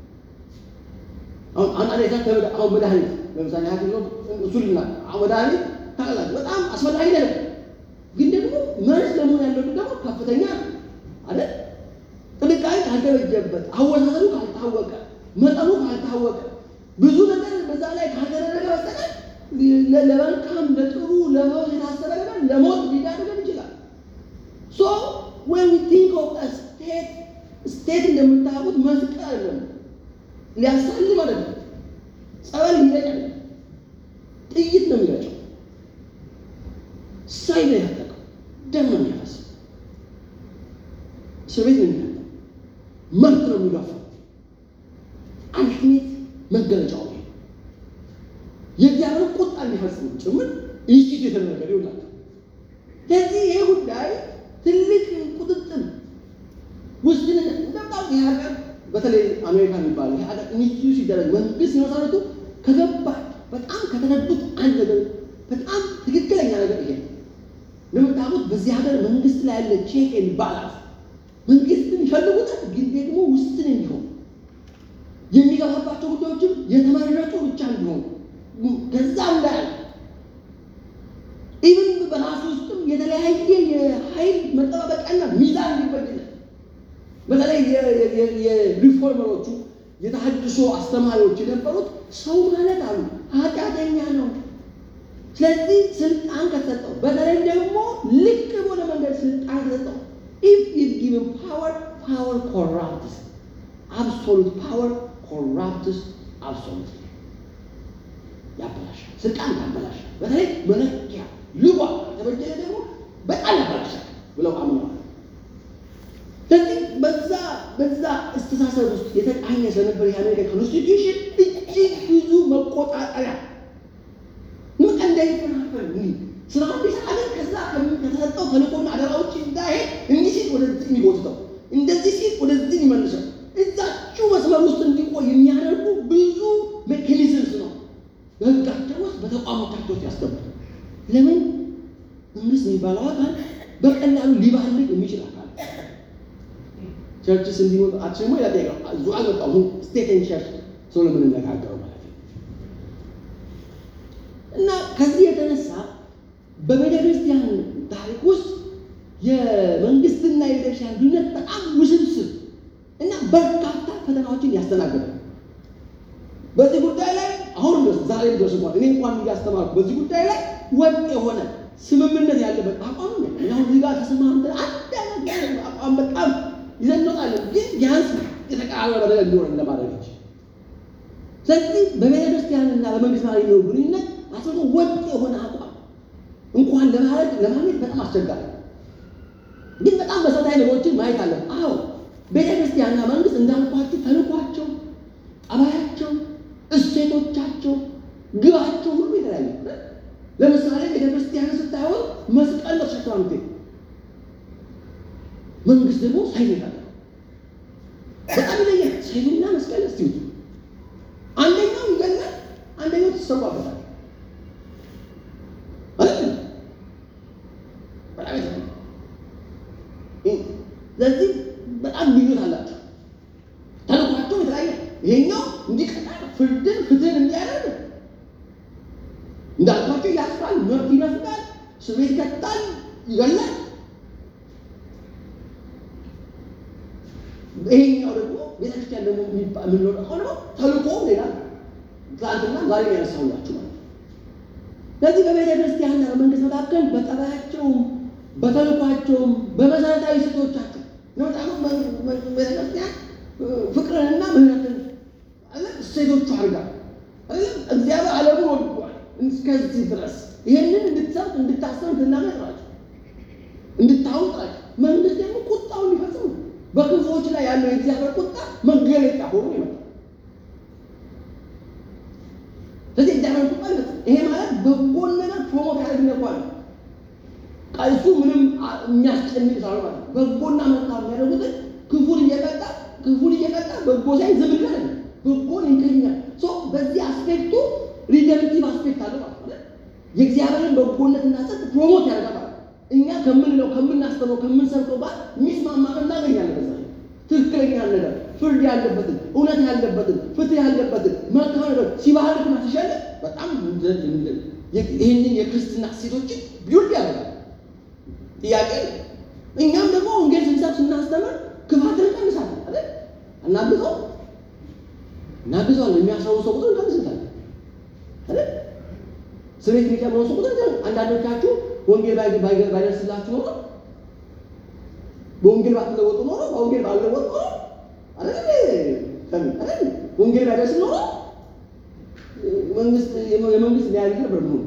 አሁን አንድ አደጋ አሁን መድኃኒት ለምሳሌ ሐኪም ነው እሱልና አሁን መድኃኒት ታውቃላችሁ በጣም አስፈላጊ ነገር ግን ደግሞ መርዝ ለመሆን ያለው ደግሞ ከፍተኛ አይደል? ጥንቃቄ ካልተበጀበት፣ አወሳሰዱ ካልታወቀ፣ መጠኑ ካልታወቀ፣ ብዙ ነገር በዛ ላይ ካልተደረገ በስተቀር ለመልካም ለጥሩ ለህይወት የታሰበ ነገር ለሞት ሊዳርገን ይችላል። ሶ when we think of a state ስቴት እንደምታውቁት መስቀል አይደለም፣ ሊያሳልም አይደለም፣ ጸበል ሊረጭ አይደለም፣ ጥይት ነው የሚረጨው፣ ሳይ ነው ያጠቀው፣ ደም ነው የሚያፈሰው፣ እስር ቤት ነው የሚያጠቀው፣ መብት ነው የሚጋፋው። አልቲሜት መገለጫው ነው። የእግዚአብሔር ቁጣ እንዲፈጽም ጭምር ኢንስቲትዩት የተደረገ ይውላል። ለዚህ ይሄ ጉዳይ ትልቅ ቁጥጥር ውስጥን እንደምታውቁ ይህ ሀገር በተለይ አሜሪካ የሚባለው ይህ ሀገር ኢንስቲትዩት ሲደረግ መንግስት ሲመሰረቱ ከገባ በጣም ከተረዱት አንድ ነገር በጣም ትክክለኛ ነገር ይሄ ነው። እንደምታውቁት በዚህ ሀገር መንግስት ላይ ያለ ቼክ ኤንድ ባላንስ መንግስትን ይፈልጉታል፣ ግን ደግሞ ውስጥን እንዲሆን የሚገባባቸው ጉዳዮችም የተመረጡ ብቻ እንዲሆኑ ከዛ እንዳያል ኢቭን በራሱ ውስጥም የተለያየ የኃይል መጠባበቂያና ሚዛን እንዲበጅለት በተለይ የሪፎርመሮቹ የተሐድሶ አስተማሪዎች የነበሩት ሰው ማለት አሉ ኃጢአተኛ ነው። ስለዚህ ስልጣን ከተሰጠው በተለይ ደግሞ ልክ በሆነ መንገድ ስልጣን ከተሰጠው ኢፍ ኢዝ ጊቨን ፓወር ፓወር ኮራፕትስ አብሶሉት ፓወር ኮራፕትስ አብሶሉት ያበላሻል። ስልጣን ያበላሻል። በተለይ መለኪያ ልጓ የተበጀለ ደግሞ በጣም ያበላሻል ብለው አምነዋል። ስለዚህ በዛ በዛ አስተሳሰብ ውስጥ የተቃኘ ስለነበር የአሜሪካ ኮንስቲትዩሽን እጅግ ብዙ መቆጣጠሪያ ምን እንዳይፈናፈል ስራ እንዲሰራለን ከዛ ከተሰጠው ተልእኮና አደራዎች እንዳይሄድ እንዲህ ሲል ወደዚህ የሚጎትተው እንደዚህ ሲል ወደዚህ የሚመልሰው እዛችሁ መስመር ውስጥ እንዲቆይ የሚያደርጉ ብዙ ሜካኒዝምስ ነው በህጋቸው ውስጥ በተቋሞቻቸው ውስጥ ያስገቡት። ለምን መንግስት የሚባለው አካል በቀላሉ ሊባልግ የሚችል አካል ቸርችስ እንዲሆን አችሞ ያጠቃ እዙ አልመጣሁ ስቴትን ቸርች ሰው ለምንነጋገረው ማለት ነው። እና ከዚህ የተነሳ በቤተ ክርስቲያን ታሪክ ውስጥ የመንግስትና የቤተክርስቲያን ግንኙነት በጣም ውስብስብ እና በርካታ ፈተናዎችን ያስተናግዳል። በዚህ ጉዳይ ላይ አሁን ድረስ ዛሬ ድረስ እንኳን እኔ እንኳን እያስተማርኩ በዚህ ጉዳይ ላይ ወጥ የሆነ ስምምነት ያለበት አቋም ነው። አሁን እዚህ ጋር ተስማምተን አንድ አይነት አቋም በጣም ይዘንጣለን፣ ግን ቢያንስ የተቀራረበ ነገር እንዲሆን ለማድረግ እንጂ። ስለዚህ በቤተ ክርስቲያንና በመንግስት ማለት የሚኖሩ ግንኙነት አስበቶ ወጥ የሆነ አቋም እንኳን ለማድረግ ለማግኘት በጣም አስቸጋሪ ነው። ግን በጣም መሰረታዊ ነገሮችን ማየት አለን። አዎ ቤተ ክርስቲያንና መንግስት እንዳልኳቸው ተልኳቸው፣ ጠባያቸው፣ እሴቶቻቸው፣ ግባቸው ሁሉ የተለያዩ ለምሳሌ ቤተ ክርስቲያን ስታየው መስቀል ተሸክማ ምትሄድ መንግስት ደግሞ ሰይፍ አለ። በጣም ይለያል። ሰይፍና መስቀል እስቲ አንደኛው ይገላል፣ አንደኛው ትሰዋበታል። በጣም ስለዚህ በጣም ልዩነት አላቸው። ተልኳቸው የተለያየ ይሄኛው እንዲቀጣ ፍርድን ፍትህን እንዲያደርግ እንዳልኳቸው ያስራል፣ መብት ይነፍጋል፣ እስር ቤት ይከታል፣ ይገላል። ይሄኛው ደግሞ ቤተክርስቲያን ደግሞ የምንለው ደግሞ ተልእኮ ሌላ ትናንትና ዛሬ ያነሳሁላችሁ ማለት ነው። ስለዚህ በቤተ ክርስቲያንና በመንግስት መካከል በጠባያቸውም በተልኳቸውም በመሰረታዊ ስቶቻቸው በጣም ቤተክርስቲያን ፍቅርንና ምህረትን እሴቶቹ አድርጋ እግዚአብሔር ዓለሙን ወድዷል እስከዚህ ድረስ ይህንን እንድትሰብ እንድታሰብ እንድናመጥ ናቸው እንድታውቅ ናቸው። መንግስት ደግሞ ቁጣውን ሊፈጽም ነው። በክፉዎች ላይ ያለው የእግዚአብሔር ቁጣ መገለጫ ሆኖ ይመጣል። ስለዚህ እግዚአብሔር ቁጣ ይፈጽም። ይሄ ማለት በጎን ነገር ፕሮሞት ያደርግነኳል እሱ ምንም የሚያስጨንቅ ሳይሆን ማለት ነው። በጎና መልካም የሚያደርጉትን ክፉን እየቀጣ ክፉን እየቀጣ በጎ ሳይ ዝም ይላል። በጎን ይንቀኛል። ሶ በዚህ አስፔክቱ ሪደምቲቭ አስፔክት አለ ማለት ነው። የእግዚአብሔርን በጎነትና ጽድቅ ፕሮሞት ያደርጋል ማለት ነው። እኛ ከምንለው ከምናስተምረው ከምንሰብከው ጋር የሚስማማ እናገኛለን። በዛ ላይ ትክክለኛ ነገር ፍርድ ያለበትን እውነት ያለበትን ፍትህ ያለበትን መልካም ነገር ሲባህልና ሲሸልም በጣም ይህንን የክርስትና ሴቶችን ቢውልድ ያደርጋል። ጥያቄ እኛም ደግሞ ወንጌል ስንሰብ ስናስተምር ክፋትን እንቀንሳለን አይደል? እናግዘው እናግዘዋለን። የሚያስረው ሰው ቁጥር እንቀንስታለን አይደል? ስሜት የሚጨምረው ሰው ቁጥር አንዳንዶቻችሁ ወንጌል ባይደርስላችሁ ኖሮ በወንጌል ባትለወጡ ኖሮ በወንጌል ባልለወጡ ኖሮ አይደል? አይደል? ወንጌል ባይደርስ ኖሮ መንግስት የመንግስት ሊያደርግ ነበር ነው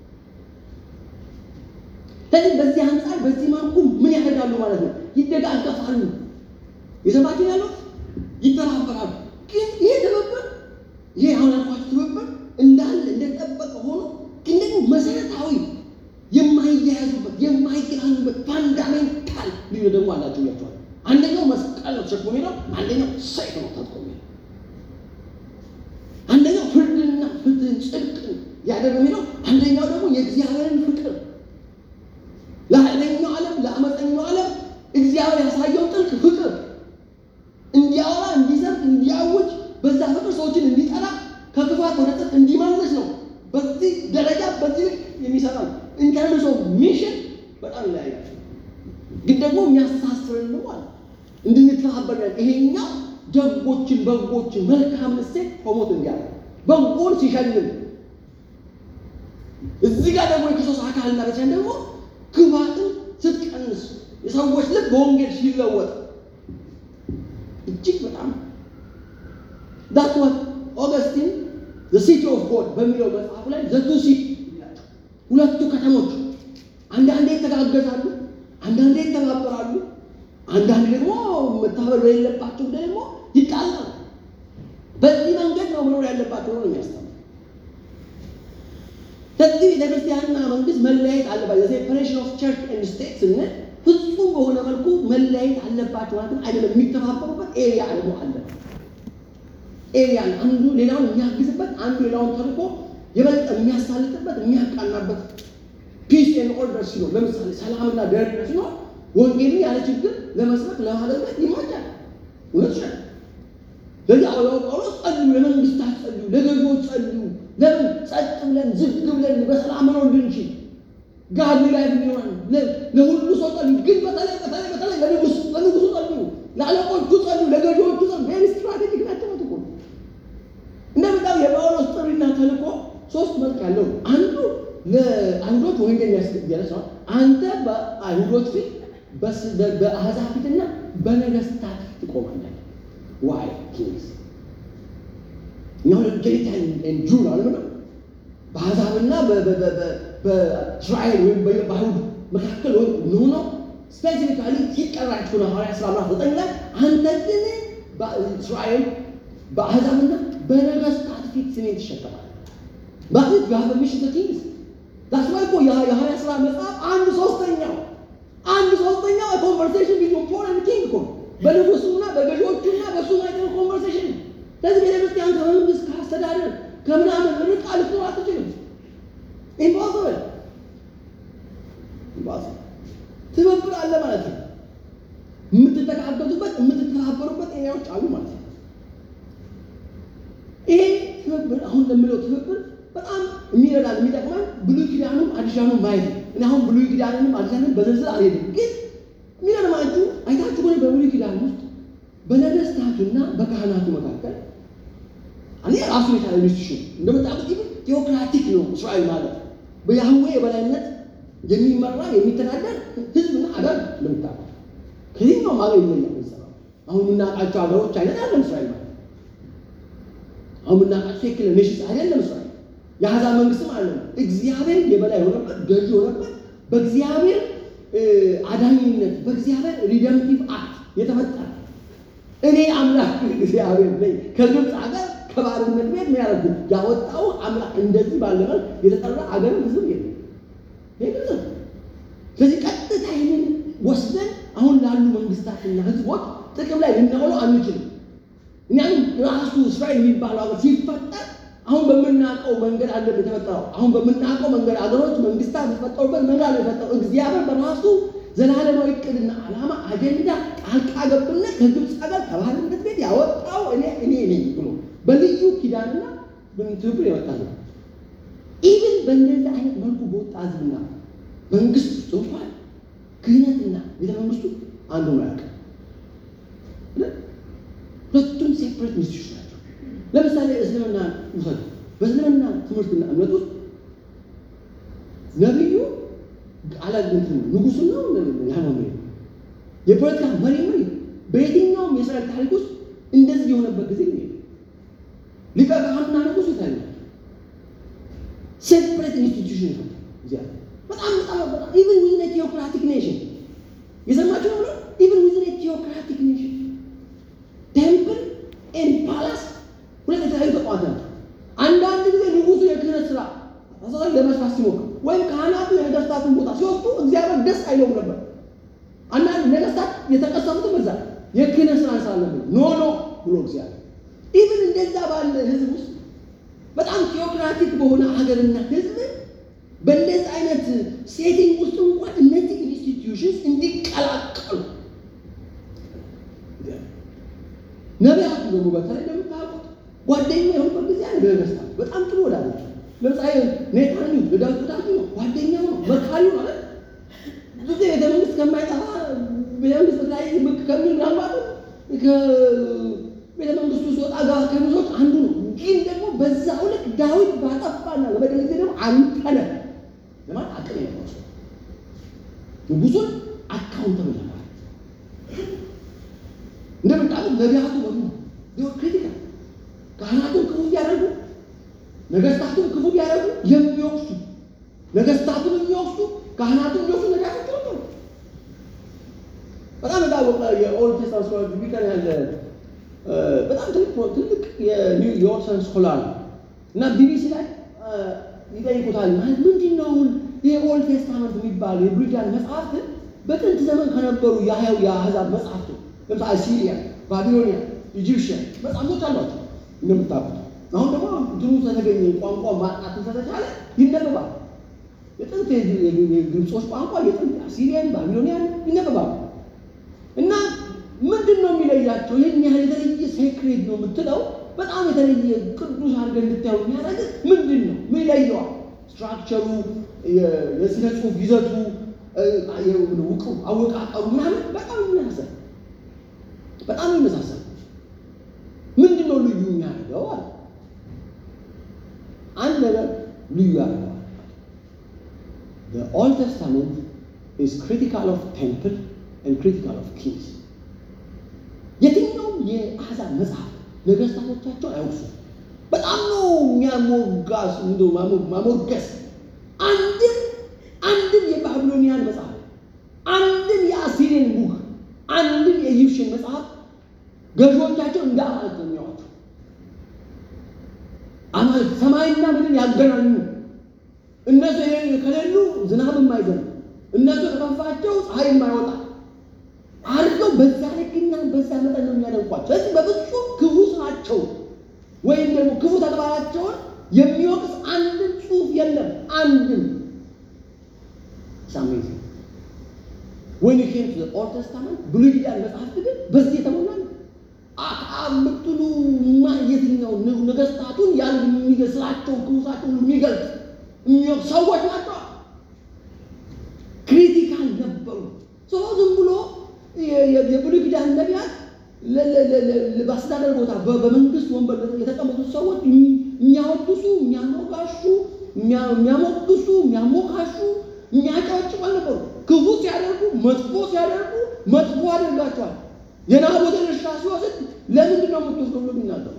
ስለዚህ በዚህ አንጻር በዚህ መልኩ ምን ያደርጋሉ ማለት ነው? ይደጋገፋሉ። የሰማችሁ ያሉት ይተባበራሉ። ግን ይሄ ትብብር ይሄ አሁን ያልኳችሁ ትብብር እንዳለ እንደጠበቀ ሆኖ ግን ደግሞ መሰረታዊ የማይያያዙበት የማይገናኙበት ፋንዳሜንታል ልዩ ደግሞ አላቸው ያቸዋል። አንደኛው መስቀል ነው ተሸክሞ ሄደው፣ አንደኛው ሰይፍ ነው ታጥቆ ሄደው፣ አንደኛው ፍርድንና ፍትህን ጽድቅን ያደረገ ሄደው፣ አንደኛው ደግሞ የእግዚአብሔርን ፍቅር ለኃይለኛው ዓለም ለአመፀኛው ዓለም እግዚአብሔር ያሳየው ጥልቅ ፍቅር እንዲያወራ እንዲሰብክ እንዲያውጅ በዛ ፍቅር ሰዎችን እንዲጠራ ከክፋት ወደ ጽድቅ እንዲመልስ ነው። በዚህ ደረጃ በዚህ ልክ የሚሰራ ነው። ኢንተርምስ ኦፍ ሚሽን በጣም ይለያያል። ግን ደግሞ የሚያስተሳስረን ነው ማለት እንድንተባበር ያለ ይሄኛው ደጎችን በጎችን መልካም እሴት ፕሮሞት እንዲያደርግ በጎን ሲሸልም እዚህ ጋር ደግሞ የክርስቶስ አካልና ቤተክርስቲያን ደግሞ ክፋትን ስትቀንስ የሰዎች ልብ በወንጌል ሲለወጥ እጅግ በጣም ዳት ዋት ኦገስቲን ዘ ሲቲ ኦፍ ጎድ በሚለው መጽሐፉ ላይ ዘቱ ሲቲ ይላቸው ሁለቱ ከተሞች አንዳንዴ ይተጋገዛሉ፣ አንዳንዴ ይተባበራሉ፣ አንዳንድ ደግሞ መተባበር በሌለባቸው ደግሞ ይጣላሉ። በዚህ መንገድ ነው መኖር ያለባቸው ነው የሚያስተምር ከዚህ ቤተክርስቲያንና መንግስት መለያየት አለባቸው። ሴፐሬሽን ኦፍ ቸርች ኤንድ ስቴት ስንል ፍጹም በሆነ መልኩ መለያየት አለባቸው ማለት አይደለም። የሚተባበሩበት ኤሪያ ደግሞ አለ። ኤሪያ አንዱ ሌላውን የሚያግዝበት፣ አንዱ ሌላውን ተልኮ የበለጠ የሚያሳልጥበት፣ የሚያቃናበት ፒስ ኤንድ ኦርደር ሲኖር፣ ለምሳሌ ሰላምና ደህንነት ሲኖር ወንጌልን ያለ ችግር ለመስበክ ለማገልገል ይመቻል። እውነት ይችላል። ለዚህ ሐዋርያው ጳውሎስ ጸልዩ፣ ለመንግስታት ጸልዩ፣ ለገዢዎች ጸልዩ ለምን ጸጥ ብለን ዝግ ብለን በሰላም መኖር እንድንችል ጋቢ ላይ ቢሆን ለሁሉ ሰው ጸልዩ። ግን በተለይ በተለይ በተለይ ለንጉስ ለንጉሱ ጸልዩ፣ ለአለቆቹ ጸልዩ፣ ለገዢዎቹ ጸልዩ። ቬሪ ስትራቴጂክ ናቸው። እኮ እንደምታው የጳውሎስ ጥሪና ተልእኮ ሶስት መልክ ያለው አንዱ ለአይሁዶች ወንጌል የሚያስገለጽ ነው። አንተ በአይሁዶች ፊት በአሕዛብ ፊትና በነገስታት ፊት ትቆማለህ። ዋይ ኪንግስ እኛው ጀሪታን ጁ አለም ነው በአሕዛብና በእስራኤል ወይም በአይሁድ መካከል ወይም ሆኖ ስፔሲፊካሊ ሲጠራችሁ ነው ሐዋርያት ሥራ ምዕራፍ ዘጠኝ ላይ አንተ ግን በእስራኤል በአሕዛብና በነገስታት ፊት ስሜን ትሸከማለህ። ማለት ዩ ሃቭ አ ሚሽን ቱ ኪንግስ ዳስ ዋይ እኮ የሐዋርያት ሥራ መጽሐፍ አንድ ሶስተኛው አንድ ሶስተኛው ኮንቨርሴሽን ቢትዊን ፖል ኤንድ ኪንግ እኮ በንጉሱና በገዢዎቹና በሱ ማይቀር ኮንቨርሴሽን ስለዚህ ቤተክርስቲያን ከመንግስት ከአስተዳደር ከምናምን ርቃ ልትኖር አትችልም። ኢምፖስብል ኢምፖስብል። ትብብር አለ ማለት ነው። የምትተጋገዙበት የምትተባበሩበት ኤሪያዎች አሉ ማለት ነው። ይሄ ትብብር አሁን ለምለው ትብብር በጣም የሚረዳን የሚጠቅመን ብሉይ ኪዳኑም አዲስ ኪዳኑም ማየት ነው። እኔ አሁን ብሉይ ኪዳንንም አዲስ ኪዳንም በዝርዝር አልሄድም፣ ግን የሚገርማችሁ አይታችሁ ሆነ በብሉይ ኪዳን ውስጥ በነገስታቱና በካህናቱ መካከል እኔ ራሱ የቻለ ኢንስቲቱሽን እንደምታውቁት ይህ ቴዎክራቲክ ነው። እስራኤል ማለት በያህዌ የበላይነት የሚመራ የሚተዳደር ህዝብና አገር እንደምታውቁት ከየትኛውም ሀገር ይለያል። የሚሰራው አሁን የምናውቃቸው ሀገሮች አይነት አይደለም እስራኤል ማለት አሁን የምናውቃቸው ሴክለር ኔሽንስ አይደለም እስራኤል የአሕዛብ መንግስትም አይደለም። እግዚአብሔር የበላይ የሆነበት ገዢ የሆነበት በእግዚአብሔር አዳኝነት በእግዚአብሔር ሪደምቲቭ አክት የተፈጠረ እኔ አምላክ እግዚአብሔር ነኝ ከግብፅ ሀገር ከባርነት ቤት ነው ያደረጉ ያወጣው አምላክ እንደዚህ ባለ መልክ የተጠራ አገር ህዝብ የለም። ይሄ ግልጽ ነው። ስለዚህ ቀጥታ ይህንን ወስደን አሁን ላሉ መንግስታትና ህዝቦች ጥቅም ላይ ልናውለው አንችልም። እኛም ራሱ እስራኤል የሚባለው ሀገር ሲፈጠር አሁን በምናውቀው መንገድ አለ የተፈጠረው። አሁን በምናውቀው መንገድ አገሮች መንግስታት የተፈጠሩበት መንገድ አለ የተፈጠረው። እግዚአብሔር በራሱ ዘላለማዊ እቅድና ዓላማ አጀንዳ ጣልቃ ገብነት ከግብፅ ሀገር ከባርነት ቤት ያወጣው እኔ እኔ ነኝ ብሎ በልዩ ኪዳንና ትብብር የወጣ ነው። ኢቭን በእንደዚህ አይነት መልኩ በወጣ ህዝብና መንግስት ውስጥ እንኳን ክህነትና ቤተ መንግስቱ አንዱ ነው ያውቅ ሁለቱም ሴፕሬት ኢንስቲቱሽን ናቸው። ለምሳሌ እስልምና ውሰዱ። በእስልምና ትምህርትና እምነት ውስጥ ነቢዩ አላግንት ንጉሱ ነው ያመኑ የፖለቲካ መሪ መሪ በየትኛውም የእስራኤል ታሪክ ውስጥ እንደዚህ የሆነበት ጊዜ ነው። ሊቀ ካህንና ንጉሱ ይታያል። ሴፕሬት ኢንስቲቱሽን ነው። በጣም በጣም በጣም ኢቨን ዊዝን ቴዎክራቲክ ኔሽን የሰማችሁ ነው። ኢቨን ዊዝን ቴዎክራቲክ ኔሽን ቴምፕል ኤንድ ፓላስ ሁለት የተለያዩ ተቋማት ናቸው። አንዳንድ ጊዜ ንጉሱ የክህነት ስራ ለመስራት ሲሞክር ወይም ካህናቱ የነገስታቱን ቦታ ሲወስዱ እግዚአብሔር ደስ አይለውም ነበር። አንዳንድ ነገስታት የተቀሰሙት በዛ የክህነት ስራ እንሰራለን ኖ ኖ ብሎ እግዚአብሔር ኢቭን እንደዛ ባለ ህዝብ ውስጥ በጣም ቴዎክራቲክ በሆነ ሀገርና ህዝብ በእንደዚህ አይነት ሴቲንግ ውስጥ እንኳን እነዚህ ኢንስቲትዩሽንስ እንዲቀላቀሉ ነቢያቱ ደግሞ በተለይ እንደምታውቁት ጓደኛ የሆኑበት ጊዜ አለ። በነገስታት በጣም ጥሩ ወዳጆች ለምሳሌ ኔታንያሁ ለዳዊት ወዳጁ ነው፣ ጓደኛው ነው፣ መካሪው ማለት ብዙ ቤተ መንግስት ከማይጠፋ ቤተ መንግስት ላይ ብቅ ከሚል ምናልባት ከቤተ መንግስቱ ሲወጣ ጋር ከሚዞች አንዱ ነው። ግን ደግሞ በዛው ልክ ዳዊት ባጠፋና በበደል ጊዜ ደግሞ አንተ ነህ ለማለት አቅም የለው ሰው ንጉሱን አካውንተብል ለማለት እንደምታውቁት ነቢያቱ በሙሉ ቢሆን ክሪቲካል ካህናቱን ክፉ ቢያደርጉ ነገስታቱን ክፉ ቢያደርጉ የሚወቅሱ ነገስታቱን የሚወቅሱ ካህናቱን የሚወቅሱ ነቢያቶች ነበሩ። በጣም የታወቀ የኦልድ ቴስታመንት ስኮላር ቢቀር ያለ በጣም ትልቅ የኦልሰን ስኮላር ነው እና ቢቢሲ ላይ ይጠይቁታል። ማለት ምንድን ነው አሁን ይህ ኦልድ ቴስታመንት የሚባል የብሉይ ኪዳን መጽሐፍት በጥንት ዘመን ከነበሩ የሀያው የአህዛብ መጽሐፍቱ ለምሳሌ አሲሪያ፣ ባቢሎኒያ፣ ኢጂፕሽያን መጽሐፎች አሏቸው እንደምታውቁት። አሁን ደግሞ እንትኑ ስለተገኘ ቋንቋ ማጥናት ስለተቻለ ይነበባል። የጥንት የግብጾች ቋንቋ የጥንት አሲሪያን፣ ባቢሎኒያን ይነበባሉ እና ምንድን ነው የሚለያቸው? ይህን ያህል የተለየ ሴክሬት ነው የምትለው በጣም የተለየ ቅዱስ አድርገህ እንድታየው የሚያደርግ ምንድን ነው? ምን ይለየዋል? ስትራክቸሩ፣ የስነ ጽሁፍ ይዘቱ፣ ውቅ አወቃቀሩ ምናምን በጣም የሚመሳሰል በጣም የሚመሳሰል ምንድን ነው ልዩ የሚያደርገው አለ። አንድ ነገር ልዩ ያደርገዋል። The Old Testament is critical of temple and critical of kings. የትኛውም የአሕዛብ መጽሐፍ ነገስታቶቻቸው አይወቅሱም። በጣም ነው የሚያሞጋስ እንደው ማሞገስ አንድም አንድም የባቢሎኒያን መጽሐፍ አንድም የአሲሪያን ቡክ አንድም የኢጂፕሽን መጽሐፍ ገዢዎቻቸው እንደ አማልክት ነው የሚያዋቸው። አማልክት ሰማይና ምድር ያገናኙ እነሱ ከሌሉ ዝናብ የማይዘንብ እነሱ ከጠፋቸው ፀሐይ የማይወጣ አድርገው በዛ ልክና በዛ መጠን ነው የሚያደንቋቸው። ስለዚህ በፍጹም ክፉ ስራቸው ወይም ደግሞ ክፉ ተግባራቸውን የሚወቅስ አንድም ጽሑፍ የለም። አንድም ሳሜት ወይ ኬም ቱ ኦልድ ተስታመንት ብሉይ ኪዳን መጽሐፍት ግን በዚህ የተሞላ ነው። አክዓብ ብትሉ የትኛው ነገስታቱን ያን የሚገስላቸው ክፉ ስራቸውን የሚገልጽ የሚወቅስ ሰዎች ናቸው። ክሪቲካል ነበሩ። ሰው ዝም ብሎ የብሉይ ኪዳን ነቢያት በአስተዳደር ቦታ በመንግስት ወንበር የተቀመጡት ሰዎች የሚያወድሱ፣ የሚያሞጋሹ፣ የሚያሞግሱ፣ የሚያሞካሹ፣ የሚያጫጭቁ አልነበሩ። ክፉ ሲያደርጉ፣ መጥፎ ሲያደርጉ መጥፎ አደርጋቸዋል። የናቦትን እርሻ ሲወስድ ለምንድን ነው የምትወስደው ብሎ የሚናገሩ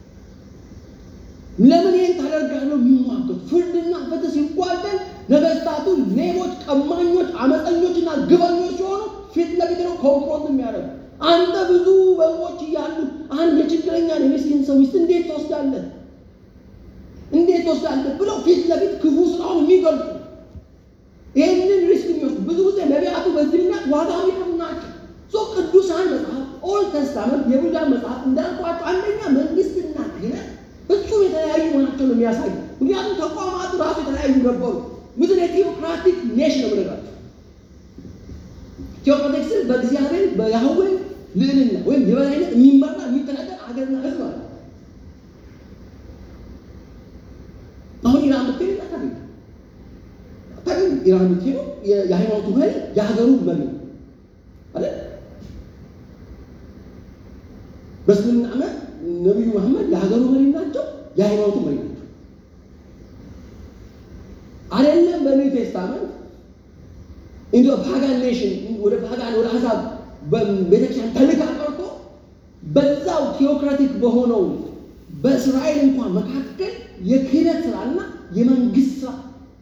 ለምን ይህን ታደርጋለህ? የሚሟገቱ ፍርድና ፍትህ ሲጓደል ነገስታቱ ሌቦች፣ ቀማኞች፣ አመፀኞችና ግበኞች ሲሆኑ ፊት ለፊት ነው ኮንፍሮንት የሚያደርጉ። አንተ ብዙ በጎች እያሉ አንድ የችግረኛ የምስኪን ሰው ሚስት እንዴት ትወስዳለህ? እንዴት ትወስዳለህ? ብለው ፊት ለፊት ክፉ ስራውን የሚገልጹ ይህንን ሪስክ የሚወስዱ ብዙ ጊዜ ነቢያቱ በዚህ ምክንያት ዋጋ የሚከፍሉ ናቸው። ሶ ቅዱሳን መጽሐፍ ኦልድ ተስታመንት የብሉይ መጽሐፍ እንዳልኳቸው አንደኛ መንግስትና ክህነት ፍጹም የተለያዩ መሆናቸው ነው የሚያሳዩ። ምክንያቱም ተቋማቱ ራሱ የተለያዩ ነበሩ። ምድር የቴዎክራቲክ ኔሽን ነው ምንላቸው። ቴዎክራቲክ ስል በእግዚአብሔር በያህዌ ልዕልና ወይም የበላይነት የሚመራ የሚተዳደር ሀገርና ህዝብ አለ። አሁን ኢራን ብትሄድ ታገኝ ታገኝ ኢራን ብትሄዱ የሃይማኖቱ መሪ የሀገሩ መሪ ነው አይደል? በእስልምና እምነት ነቢዩ መሐመድ የሀገሩ መሪ ናቸው፣ የሃይማኖቱ መሪ ናቸው። አይደለም በኒው ቴስታመንት ኢንዶ ፓጋን ኔሽን ወደ ፓጋን ወደ አሕዛብ ቤተክርስቲያን ተልካ ቀርቶ በዛው ቴዎክራቲክ በሆነው በእስራኤል እንኳን መካከል የክህነት ስራና የመንግስት ስራ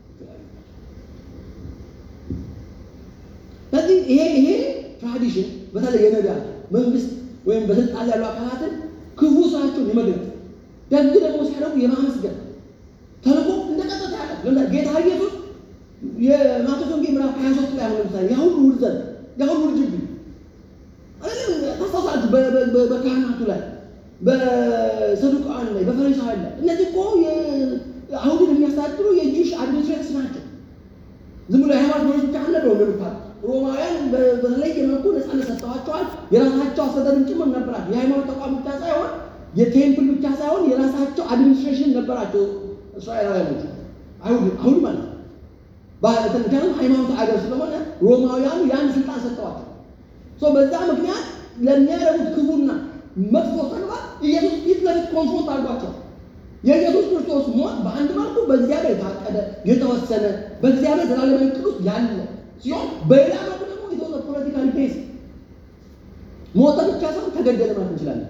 ስለዚህ ይሄ ይሄ ትራዲሽን በተለይ የነቢያት መንግስት ወይም በስልጣን ያሉ አካላትን ክፉ ስራቸውን የመግለጥ ደግ ደግሞ ሲያደርጉ የማመስገን ተልእኮ እንደቀጠታ ያለ ጌታ ኢየሱስ የማቴዎስ ወንጌል ምዕራፍ 23 ላይ አሁን ለምሳሌ ያ ሁሉ ውርዘት ያ ሁሉ ውርጅብኝ ታስታውሳላችሁ። በካህናቱ ላይ በሰዱቃን ላይ በፈሪሳውያን ላይ እነዚህ እኮ አይሁድን የሚያስተዳድሩ የጁሽ አድሚኒስትሬተርስ ናቸው። ዝም ብሎ የሃይማኖት መሪዎች ብቻ አልነበሩ እንደምታውቁ ሮማውያን በተለየ መልኩ ነፃነት ሰጥተዋቸዋል። የራሳቸው አስተዳደርም ጭምር ነበራቸው። የሃይማኖት ተቋም ብቻ ሳይሆን የቴምፕል ብቻ ሳይሆን የራሳቸው አድሚኒስትሬሽን ነበራቸው። እስራኤላውያኖች አይሁድ ማለት ነው። ምክንያቱም ሃይማኖት አገር ስለሆነ ሮማውያኑ ያን ስልጣን ሰጥተዋቸው በዛ ምክንያት ለሚያደርጉት ክፉና መጥፎ ተግባር ኢየሱስ ፊት ለፊት ኮንፍሮንት አድርጓቸው የኢየሱስ ክርስቶስ ሞት በአንድ መልኩ በእግዚአብሔር የታቀደ የተወሰነ በእግዚአብሔር ዘላለማዊ ዕቅድ ውስጥ ያለ ሲሆን በሌላ መልኩ ደግሞ የተወሰነ ፖለቲካል ቤስ ሞተ ብቻ ሳይሆን ተገደለ ማለት እንችላለን።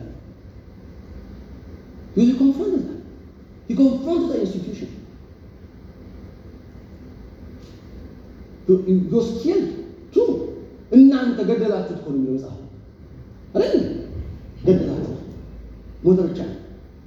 ዩ ኮንፍሮንት ዩ ኮንፍሮንት ዘ ኢንስቲትዩሽን ዩ ስኪል ቱ እናንተ ገደላችሁት እኮ ነው የሚለው መጽሐፍ አይደል? ገደላችሁት ሞተ ብቻ ነው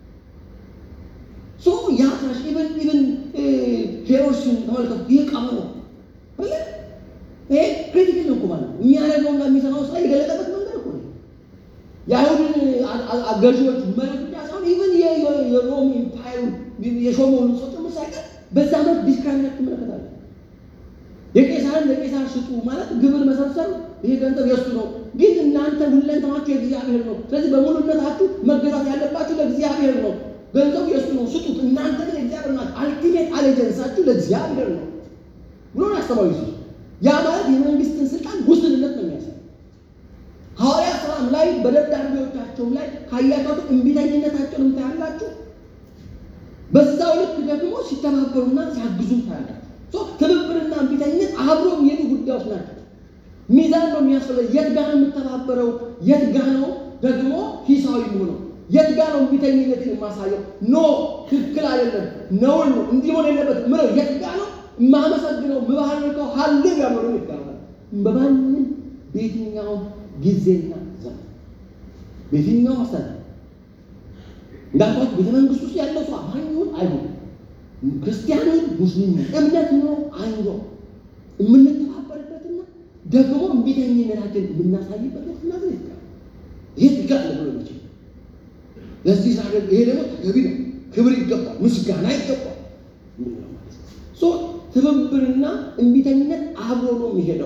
ሶ ያ ትራሽ ኢቨን ኢቨን ሄሮድስን ተመልከቱ። ይህ ቀመሮ አለ ይሄ ክሪቲካል ነው እኮ ማለት ነው። የሚያደርገውና የሚሰራው ስራ የገለጠበት መንገድ እኮ ነው። የአይሁድን ገዢዎች መሪ ብቻ ሳይሆን ኢቨን የሮም ኢምፓየሩን የሾመውን ሰው ጭምር ሳይቀር በዛ መልክ ዲስክራይሚኔት ትመለከታለህ። የቄሳርን ለቄሳር ስጡ ማለት ግብር መሰብሰብ ይሄ ገንዘብ የእሱ ነው፣ ግን እናንተ ሁለንተናችሁ የእግዚአብሔር ነው። ስለዚህ በሙሉነታችሁ መገዛት ያለባችሁ ለእግዚአብሔር ነው። ገንዘቡ የእሱ ነው፣ ስጡት። እናንተ ግን እግዚአብሔር ናችሁ። አልቲሜት አሌጀንሳችሁ ለእግዚአብሔር ነው ብሎ ያስተማሩ ሲ ያ ማለት የመንግስትን ስልጣን ውስንነት ነው የሚያሳይ። ሐዋርያት ሥራም ላይ በደብዳቤዎቻቸውም ላይ ካያቸው እምቢተኝነታቸውን ታያላችሁ። በዛው ልክ ደግሞ ሲተባበሩና ሲያግዙም ታያላችሁ። ትብብርና እምቢተኝነት አብሮ የሚሄዱ ጉዳዮች ናቸው። ሚዛን ነው የሚያስፈልገው። የት ጋ ነው የምተባበረው? የት ጋ ነው ደግሞ ሂሳዊ የሆነው? የት ጋ ነው እምቢተኝነትን የማሳየው? ኖ ትክክል አይደለም፣ ነውር ነው፣ እንዲሆን የለበት ምለው የት ጋ ነው የማመሰግነው? ምባርከው ሀሌ ያመሩ ይባላል። በማንም በየትኛውም ጊዜና ዘመን በየትኛው አሰነ እንዳልኳችሁ ቤተ መንግስት ውስጥ ያለው ሰው አማኙን አይሁን ክርስቲያኑን ሙስሊም እምነት ነው አይኖ የምንተባበርበትና ደግሞ እምቢተኝነታችን የምናሳይበት ወቅትና ዝ ይሄ ትጋት ብሎ ይችል ለዚህ ሳ ይሄ ደግሞ ተገቢ ነው። ክብር ይገባል፣ ምስጋና ይገባል። ሶ ትብብርና እምቢተኝነት አብሮ ነው የሚሄደው።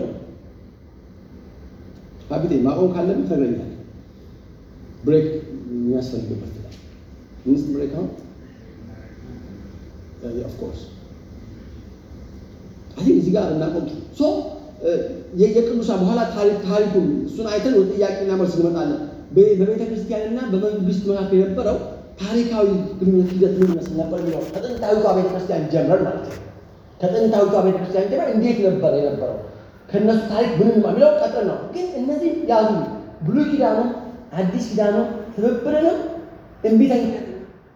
ሀቢቴ ማቆም ካለብን ተገኛል ብሬክ የሚያስፈልግበት ሚንስ ብሬክ ነው ኦፍኮርስ አይ እዚህ ጋር እናቆም። ሶ የቅዱሳን በኋላ ታሪክ ታሪኩን እሱን አይተን ወደ ጥያቄና መልስ እንመጣለን። በቤተ ክርስቲያንና በመንግስት መካከል የነበረው ታሪካዊ ግንኙነት ሂደት ምን ይመስል ነበር የሚለው ከጥንታዊቷ ቤተ ክርስቲያን ጀምረን ማለት ነው። ከጥንታዊቷ ቤተ ክርስቲያን ጀምረን እንዴት ነበር የነበረው ከእነሱ ታሪክ ምን የሚለው ቀጥል ነው። ግን እነዚህ ያዙ ብሉይ ኪዳኑ፣ አዲስ ኪዳኑ ትብብርንም እምቢተኝነትን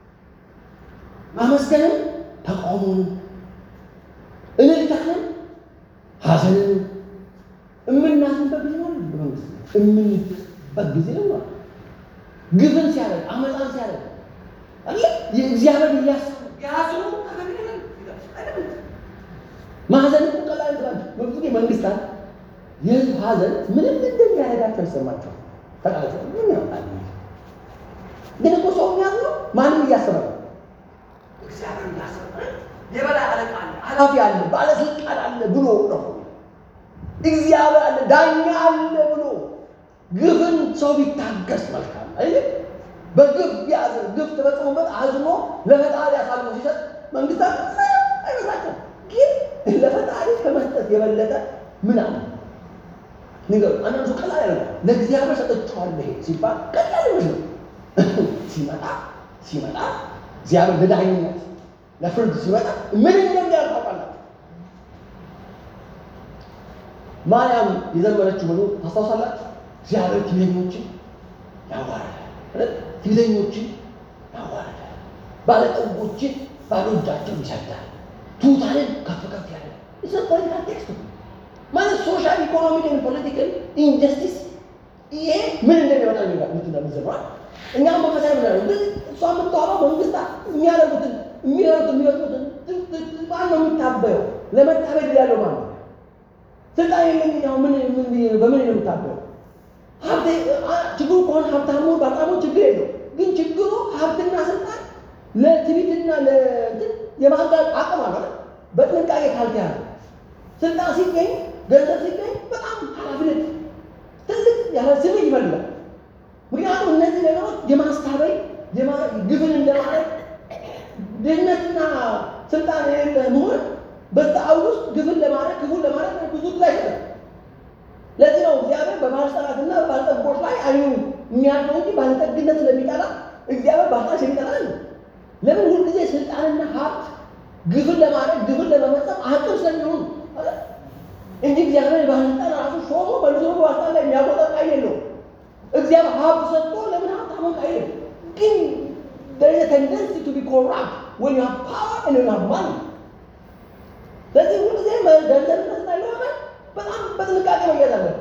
ማመስገንም ተቃውሞንም እልልታንም ሐዘንን እምናዝንበት ጊዜ ነው። በመንግስት እምንበት ጊዜ ነው። ግፍን ሲያደርግ አመፃን ሲያደርግ አለ የእግዚአብሔር እያሰቡ ያዝኑ ማዘን እኮ ቀላል ትላል። በብዙ ጊዜ መንግስታት የህዝብ ሀዘን ምንም እንደሚያደርጋቸው ይሰማቸዋል። ተቃለ ምን ያውቃል? ግን እኮ ሰው የሚያዝነው ማንም እያሰበ ነው። እግዚአብሔር እያሰበ የበላይ አለቃ አለ፣ ኃላፊ አለ፣ ባለስልጣን አለ ብሎ ነው። እግዚአብሔር አለ፣ ዳኛ አለ ብሎ ግፍን ሰው ቢታገስ መልካም አይደል? በግፍ ቢያዝን ግፍ ተፈጽሞበት አዝኖ ለፈጣሪ አሳልፎ ሲሰጥ መንግስታት አይመስላቸውም። ግን ለፈጣሪ ከመስጠት የበለጠ ምን አለ ንገሩ። አንዳንዱ ሰው ቀላል ያለ ለእግዚአብሔር ሰጥቼዋለሁ ይሄ ሲባል ቀላል ይመስል ሲመጣ ሲመጣ እግዚአብሔር ለዳኝነት ለፍርድ ሲመጣ ምን እንደሚያደርግ ታውቃላችሁ? ማርያም የዘመረችው መዝሙር ታስታውሳላችሁ? እግዚአብሔር ትዕቢተኞችን ያዋርዳል፣ ትዕቢተኞችን ያዋርዳል፣ ባለጠጎችን ባዶ እጃቸውን ይሰዳል፣ ትሑታንን ከፍ ከፍ ያደርጋል። ኢትስ ፖለቲካል ቴክስት ማለት ሶሻል ኢኮኖሚክ ፖለቲካል ኢንጀስቲስ ይሄ ምን እንደሚመጣ ምትዘምሯል። እኛም መንፈሳዊ ምን እሷ የምታወራው መንግስታት የሚያደርጉትን የሚያደርጉትን የሚፈጥሩትን ማን ነው የሚታበየው? ለመታበድ ያለው ማን ነው? ስልጣን የለኝኛው ምን በምን ነው የምታበየው? ሀብቴ ችግሩ ከሆነ ሀብታሙ በጣሙ ችግር የለው። ግን ችግሩ ሀብትና ስልጣን ለትዕቢትና ለእንትን የማጋል አቅም አለ። በጥንቃቄ ካልተያዘ ስልጣን ሲገኝ ገንዘብ ሲገኝ በጣም ኃላፊነት ትልቅ ያለ ስሜት ይፈልጋል። ምክንያቱም እነዚህ ነገሮች የማስታበይ ግፍን እንደማለት ድህነትና ስልጣን የሌለ መሆን በዛ ውስጥ ግፍን ለማድረግ ክፉን ለማድረግ ብዙ ጊዜ አይሰጠም። ለዚህ ነው እግዚአብሔር በባለስልጣናትና ባለጠጎች ላይ አይኑ የሚያልፈው እንጂ ባለጠግነት ስለሚጠላ እግዚአብሔር ባለስልጣን የሚጠላ ነው። ለምን ሁልጊዜ ስልጣንና ሀብት ግፍን ለማድረግ ግፍን ለመፈጸም አቅም ስለሚሆኑ እንጂ እግዚአብሔር ባለስልጣን ራሱ ሾሞ መልሶ በባለስልጣን ላይ የሚያቆጠር ኃይል የለውም። እግዚአብሔር ሀብት ሰጥቶ ለምን ሀብታሙን ኃይል ግን there is a tendency to be corrupt when you have power and you have money. ስለዚህ ሁልጊዜ ገንዘብና ስልጣን ለማመን በጣም በጥንቃቄ መያዝ አለበት።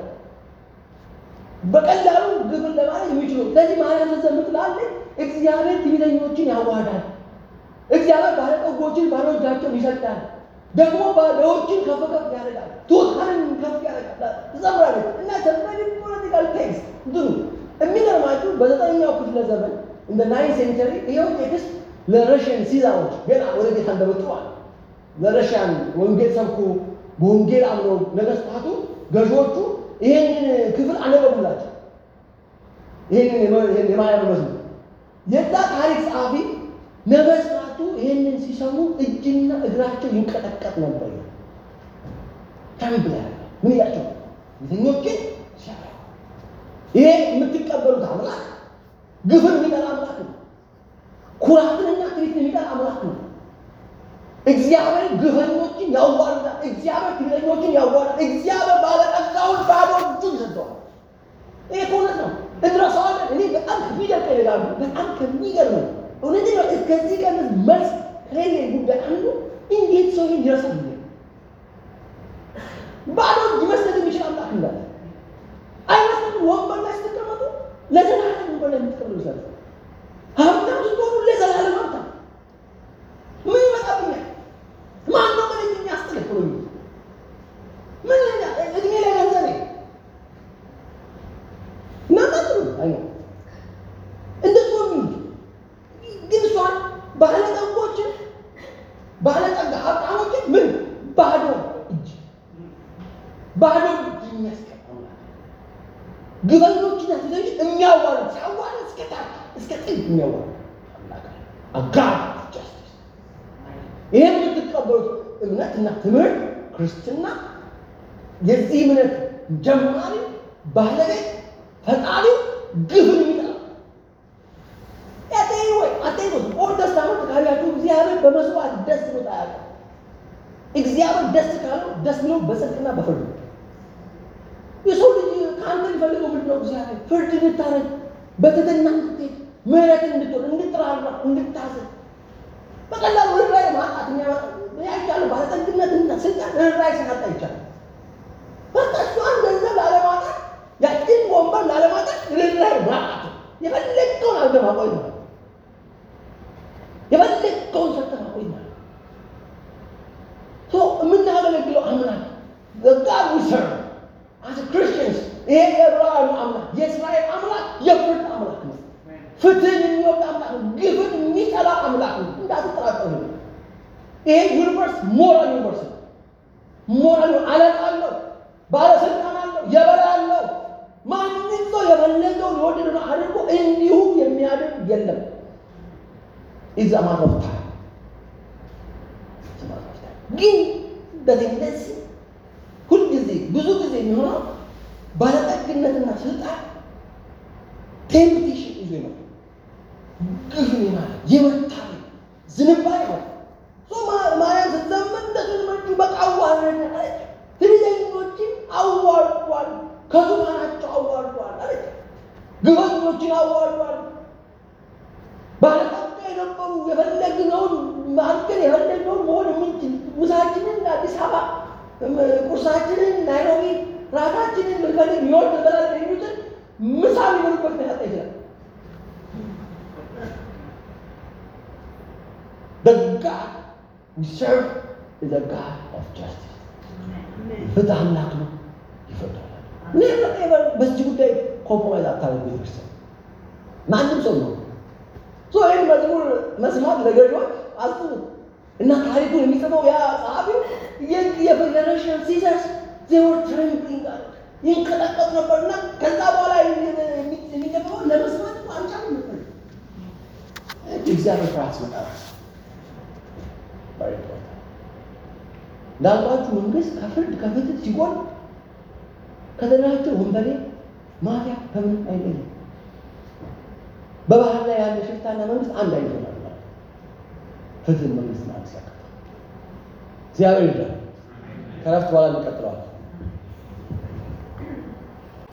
በቀላሉ ግፍን ለማድረግ የሚችሉ ስለዚህ ማርያም ዘምትላለች እግዚአብሔር ትዕቢተኞችን ያዋርዳል፣ እግዚአብሔር ባለጠጎችን ባዶ እጃቸውን ይሰዳል፣ ደግሞ ባዶዎችን ከፍ ከፍ ያደርጋል፣ ትሑታንን ከፍ ያደርጋል ትዘምራለች እና ተመሪ ፖለቲካል ቴክስት እንትኑ የሚገርማችሁ በዘጠነኛው ክፍለ ዘመን እንደ ናይን ሴንቸሪ ይኸው ቴክስት ለረሽያን ሲዛሮች ገና ወደ ጌታ እንደመጡ ማለት ለረሽያን ወንጌል ሰብኩ በወንጌል አምነው ነገስታቱ ገዢዎቹ ይሄንን ክፍል አነበቡላቸው። ይሄንን የማርያም መዝሙር የዛ ታሪክ ጸሐፊ ነገስታቱ ይሄንን ሲሰሙ እጅና እግራቸው ይንቀጠቀጥ ነበር። ተንብላ ምን እያቸው ቤተኞችን ሲያ ይሄ የምትቀበሉት አምላክ ግፍን የሚጠላ አምላክ ነው። ኩራትንና ትዕቢትን የሚጠላ አምላክ ነው። እግዚአብሔር ግፈኞችን ያዋርዳል። እግዚአብሔር ትዕቢተኞችን ያዋርዳል። እግዚአብሔር ባለጠጋውን ባዶ እጁን ይሰጠዋል። ይሄ እውነት ነው። እንረሳዋለን። እኔ በጣም ከሚደርቀኝ ይላሉ። በጣም ከሚገርመኝ እውነት ነው። እስከዚህ ቀን መልስ ከሌለ ጉዳይ አንዱ እንዴት ሰው ይሄን ይረሳል? ባዶ እጅ መስጠት የሚችል አምላክ እንዳለ አይመስልም? ወንበር ላይ ስትቀመጡ ለዘላለም ወንበር ላይ የምትቀመጡ ይመስላል። ሀብታም ስትሆኑ ለዘላለም ሀብታም ምን ይመጣብኛል? ማን ነው ምን የሚያስጥልህ ብሎ ምን እድሜ ላይ ገንዘብ እናጣጥሩ አይ እንደሱ ነው ግን እሷን ባለጠጎችን ባለጠጋ ሀብታሞችን ምን ባዶ እጅ ባዶ እጅ የሚያስቀምጡ ግበኞችና ሴቶች የሚያዋርድ ሲያዋርድ እስከ ታች እስከ ጥግ የሚያዋርድ አጋር ጃስቲስ ይህ የምትቀበሉት እምነትና ትምህርት ክርስትና የዚህ እምነት ጀማሪ ባለቤት ፈጣሪው ግፍን የሚጠላ ያቴ ወይ አቴኖስ ኦልድ ተስታመንት ካያችሁ እግዚአብሔር በመስዋዕት ደስ ብሎት አያውቅም። እግዚአብሔር ደስ ካለው ደስ ብሎ በጽድቅና በፍርድ ነው። የሰው ልጅ ከአንተ የሚፈልገው ምንድን ነው? እግዚአብሔር ፍርድ እንድታረግ በትህትና እንድትሄድ ምሕረትን እንድትሆን እንድትራራ እንድታዝን በቀላሉ ርኅራኄ ማጣት የሚያመጣ ያይቻለ ባለጠግነትና ስልጣን ርኅራኄ ሲያጣ ይቻላል። በታችኋን ገንዘብ ላለማጣት ያችን ወንበር ላለማጣት ርኅራኄ ማጣት ነው። የፈለግከውን አድርገህ ማቆየት ማለት ነው። የፈለግከውን ሰጥተህ ማቆየት ማለት ነው። ሶ የምናገለግለው አምላክ ጋድ ዊ ሰርቭ አስ ክርስቲያንስ ይሄ የዕብራውያኑ አምላክ የእስራኤል አምላክ የፍርድ አምላክ ነው። ፍትህን የሚወድ አምላክ ነው። ግፍን የሚጠላ አምላክ ነው። እንዳትጠራጠሩ። ይሄ ዩኒቨርስ ሞራል ዩኒቨርስ ነው። ሞራል አለቃ አለው፣ ባለስልጣን አለው፣ የበላይ አለው። ማንም ሰው የፈለገውን የወደደውን አድርጎ እንዲሁ የሚያደርግ የለም። ኢዝ አ ማተር ኦፍ ታይም ግን በቴንደንሲ ሁልጊዜ ብዙ ጊዜ የሚሆነው ባለጠግነትና ስልጣን ቴምፕቴሽን ይዞ ነው። ግፍን ማለት የመታለ ዝንባሌ ማለት ማርያም ስትዘመን እንደዘመቹ በቃ አዋረድ አለች። ትዕቢተኞችን አዋርዷል፣ ከዙፋናቸው አዋርዷል አለች። ግፈኞችን አዋርዷል። ባለጠጋ የነበሩ የፈለግነውን ማድረግ የፈለግነውን መሆን የምንችል ምሳችንን አዲስ አበባ ቁርሳችንን ናይሮቢ ራታችንን ብንፈልግ ኒውዮርክ እንበላለን የሚሉትን ምሳ ሊበሉበት ሊያጣ ይችላል። The God we serve is a God of justice. ፍትህ አምላክ ነው፣ ይፈርዳል። ኔቨር በዚህ ጉዳይ ኮምፕሮማይዝ አታደርጉ ቤተክርስቲያን ማንም ሰው ነው ሶ ይህን መዝሙር መስማት ለገዢዎች አስቡት እና ታሪኩን የሚጽፈው ያ ጸሐፊው የፌዴሬሽን ሲዘርስ ዜወር ትሬምብሊንግ አለ ይንቀጠቀጥ ነበርና ከዛ በኋላ የሚገባው ለመስማት አልቻሉም ነበር። እግዚአብሔር ፍርሃት ሲመጣ እንዳልኳችሁ መንግስት ከፍርድ ከፍትህ ሲጎል ከተደራጀ ወንበዴ ማፊያ ከምንም አይለይም። በባህር ላይ ያለ ሽፍታና መንግስት አንድ አይነት ይሆናል። ፍትህ መንግስት ማለት ያቀ እግዚአብሔር ይርዳል። ከረፍት በኋላ እንቀጥለዋል።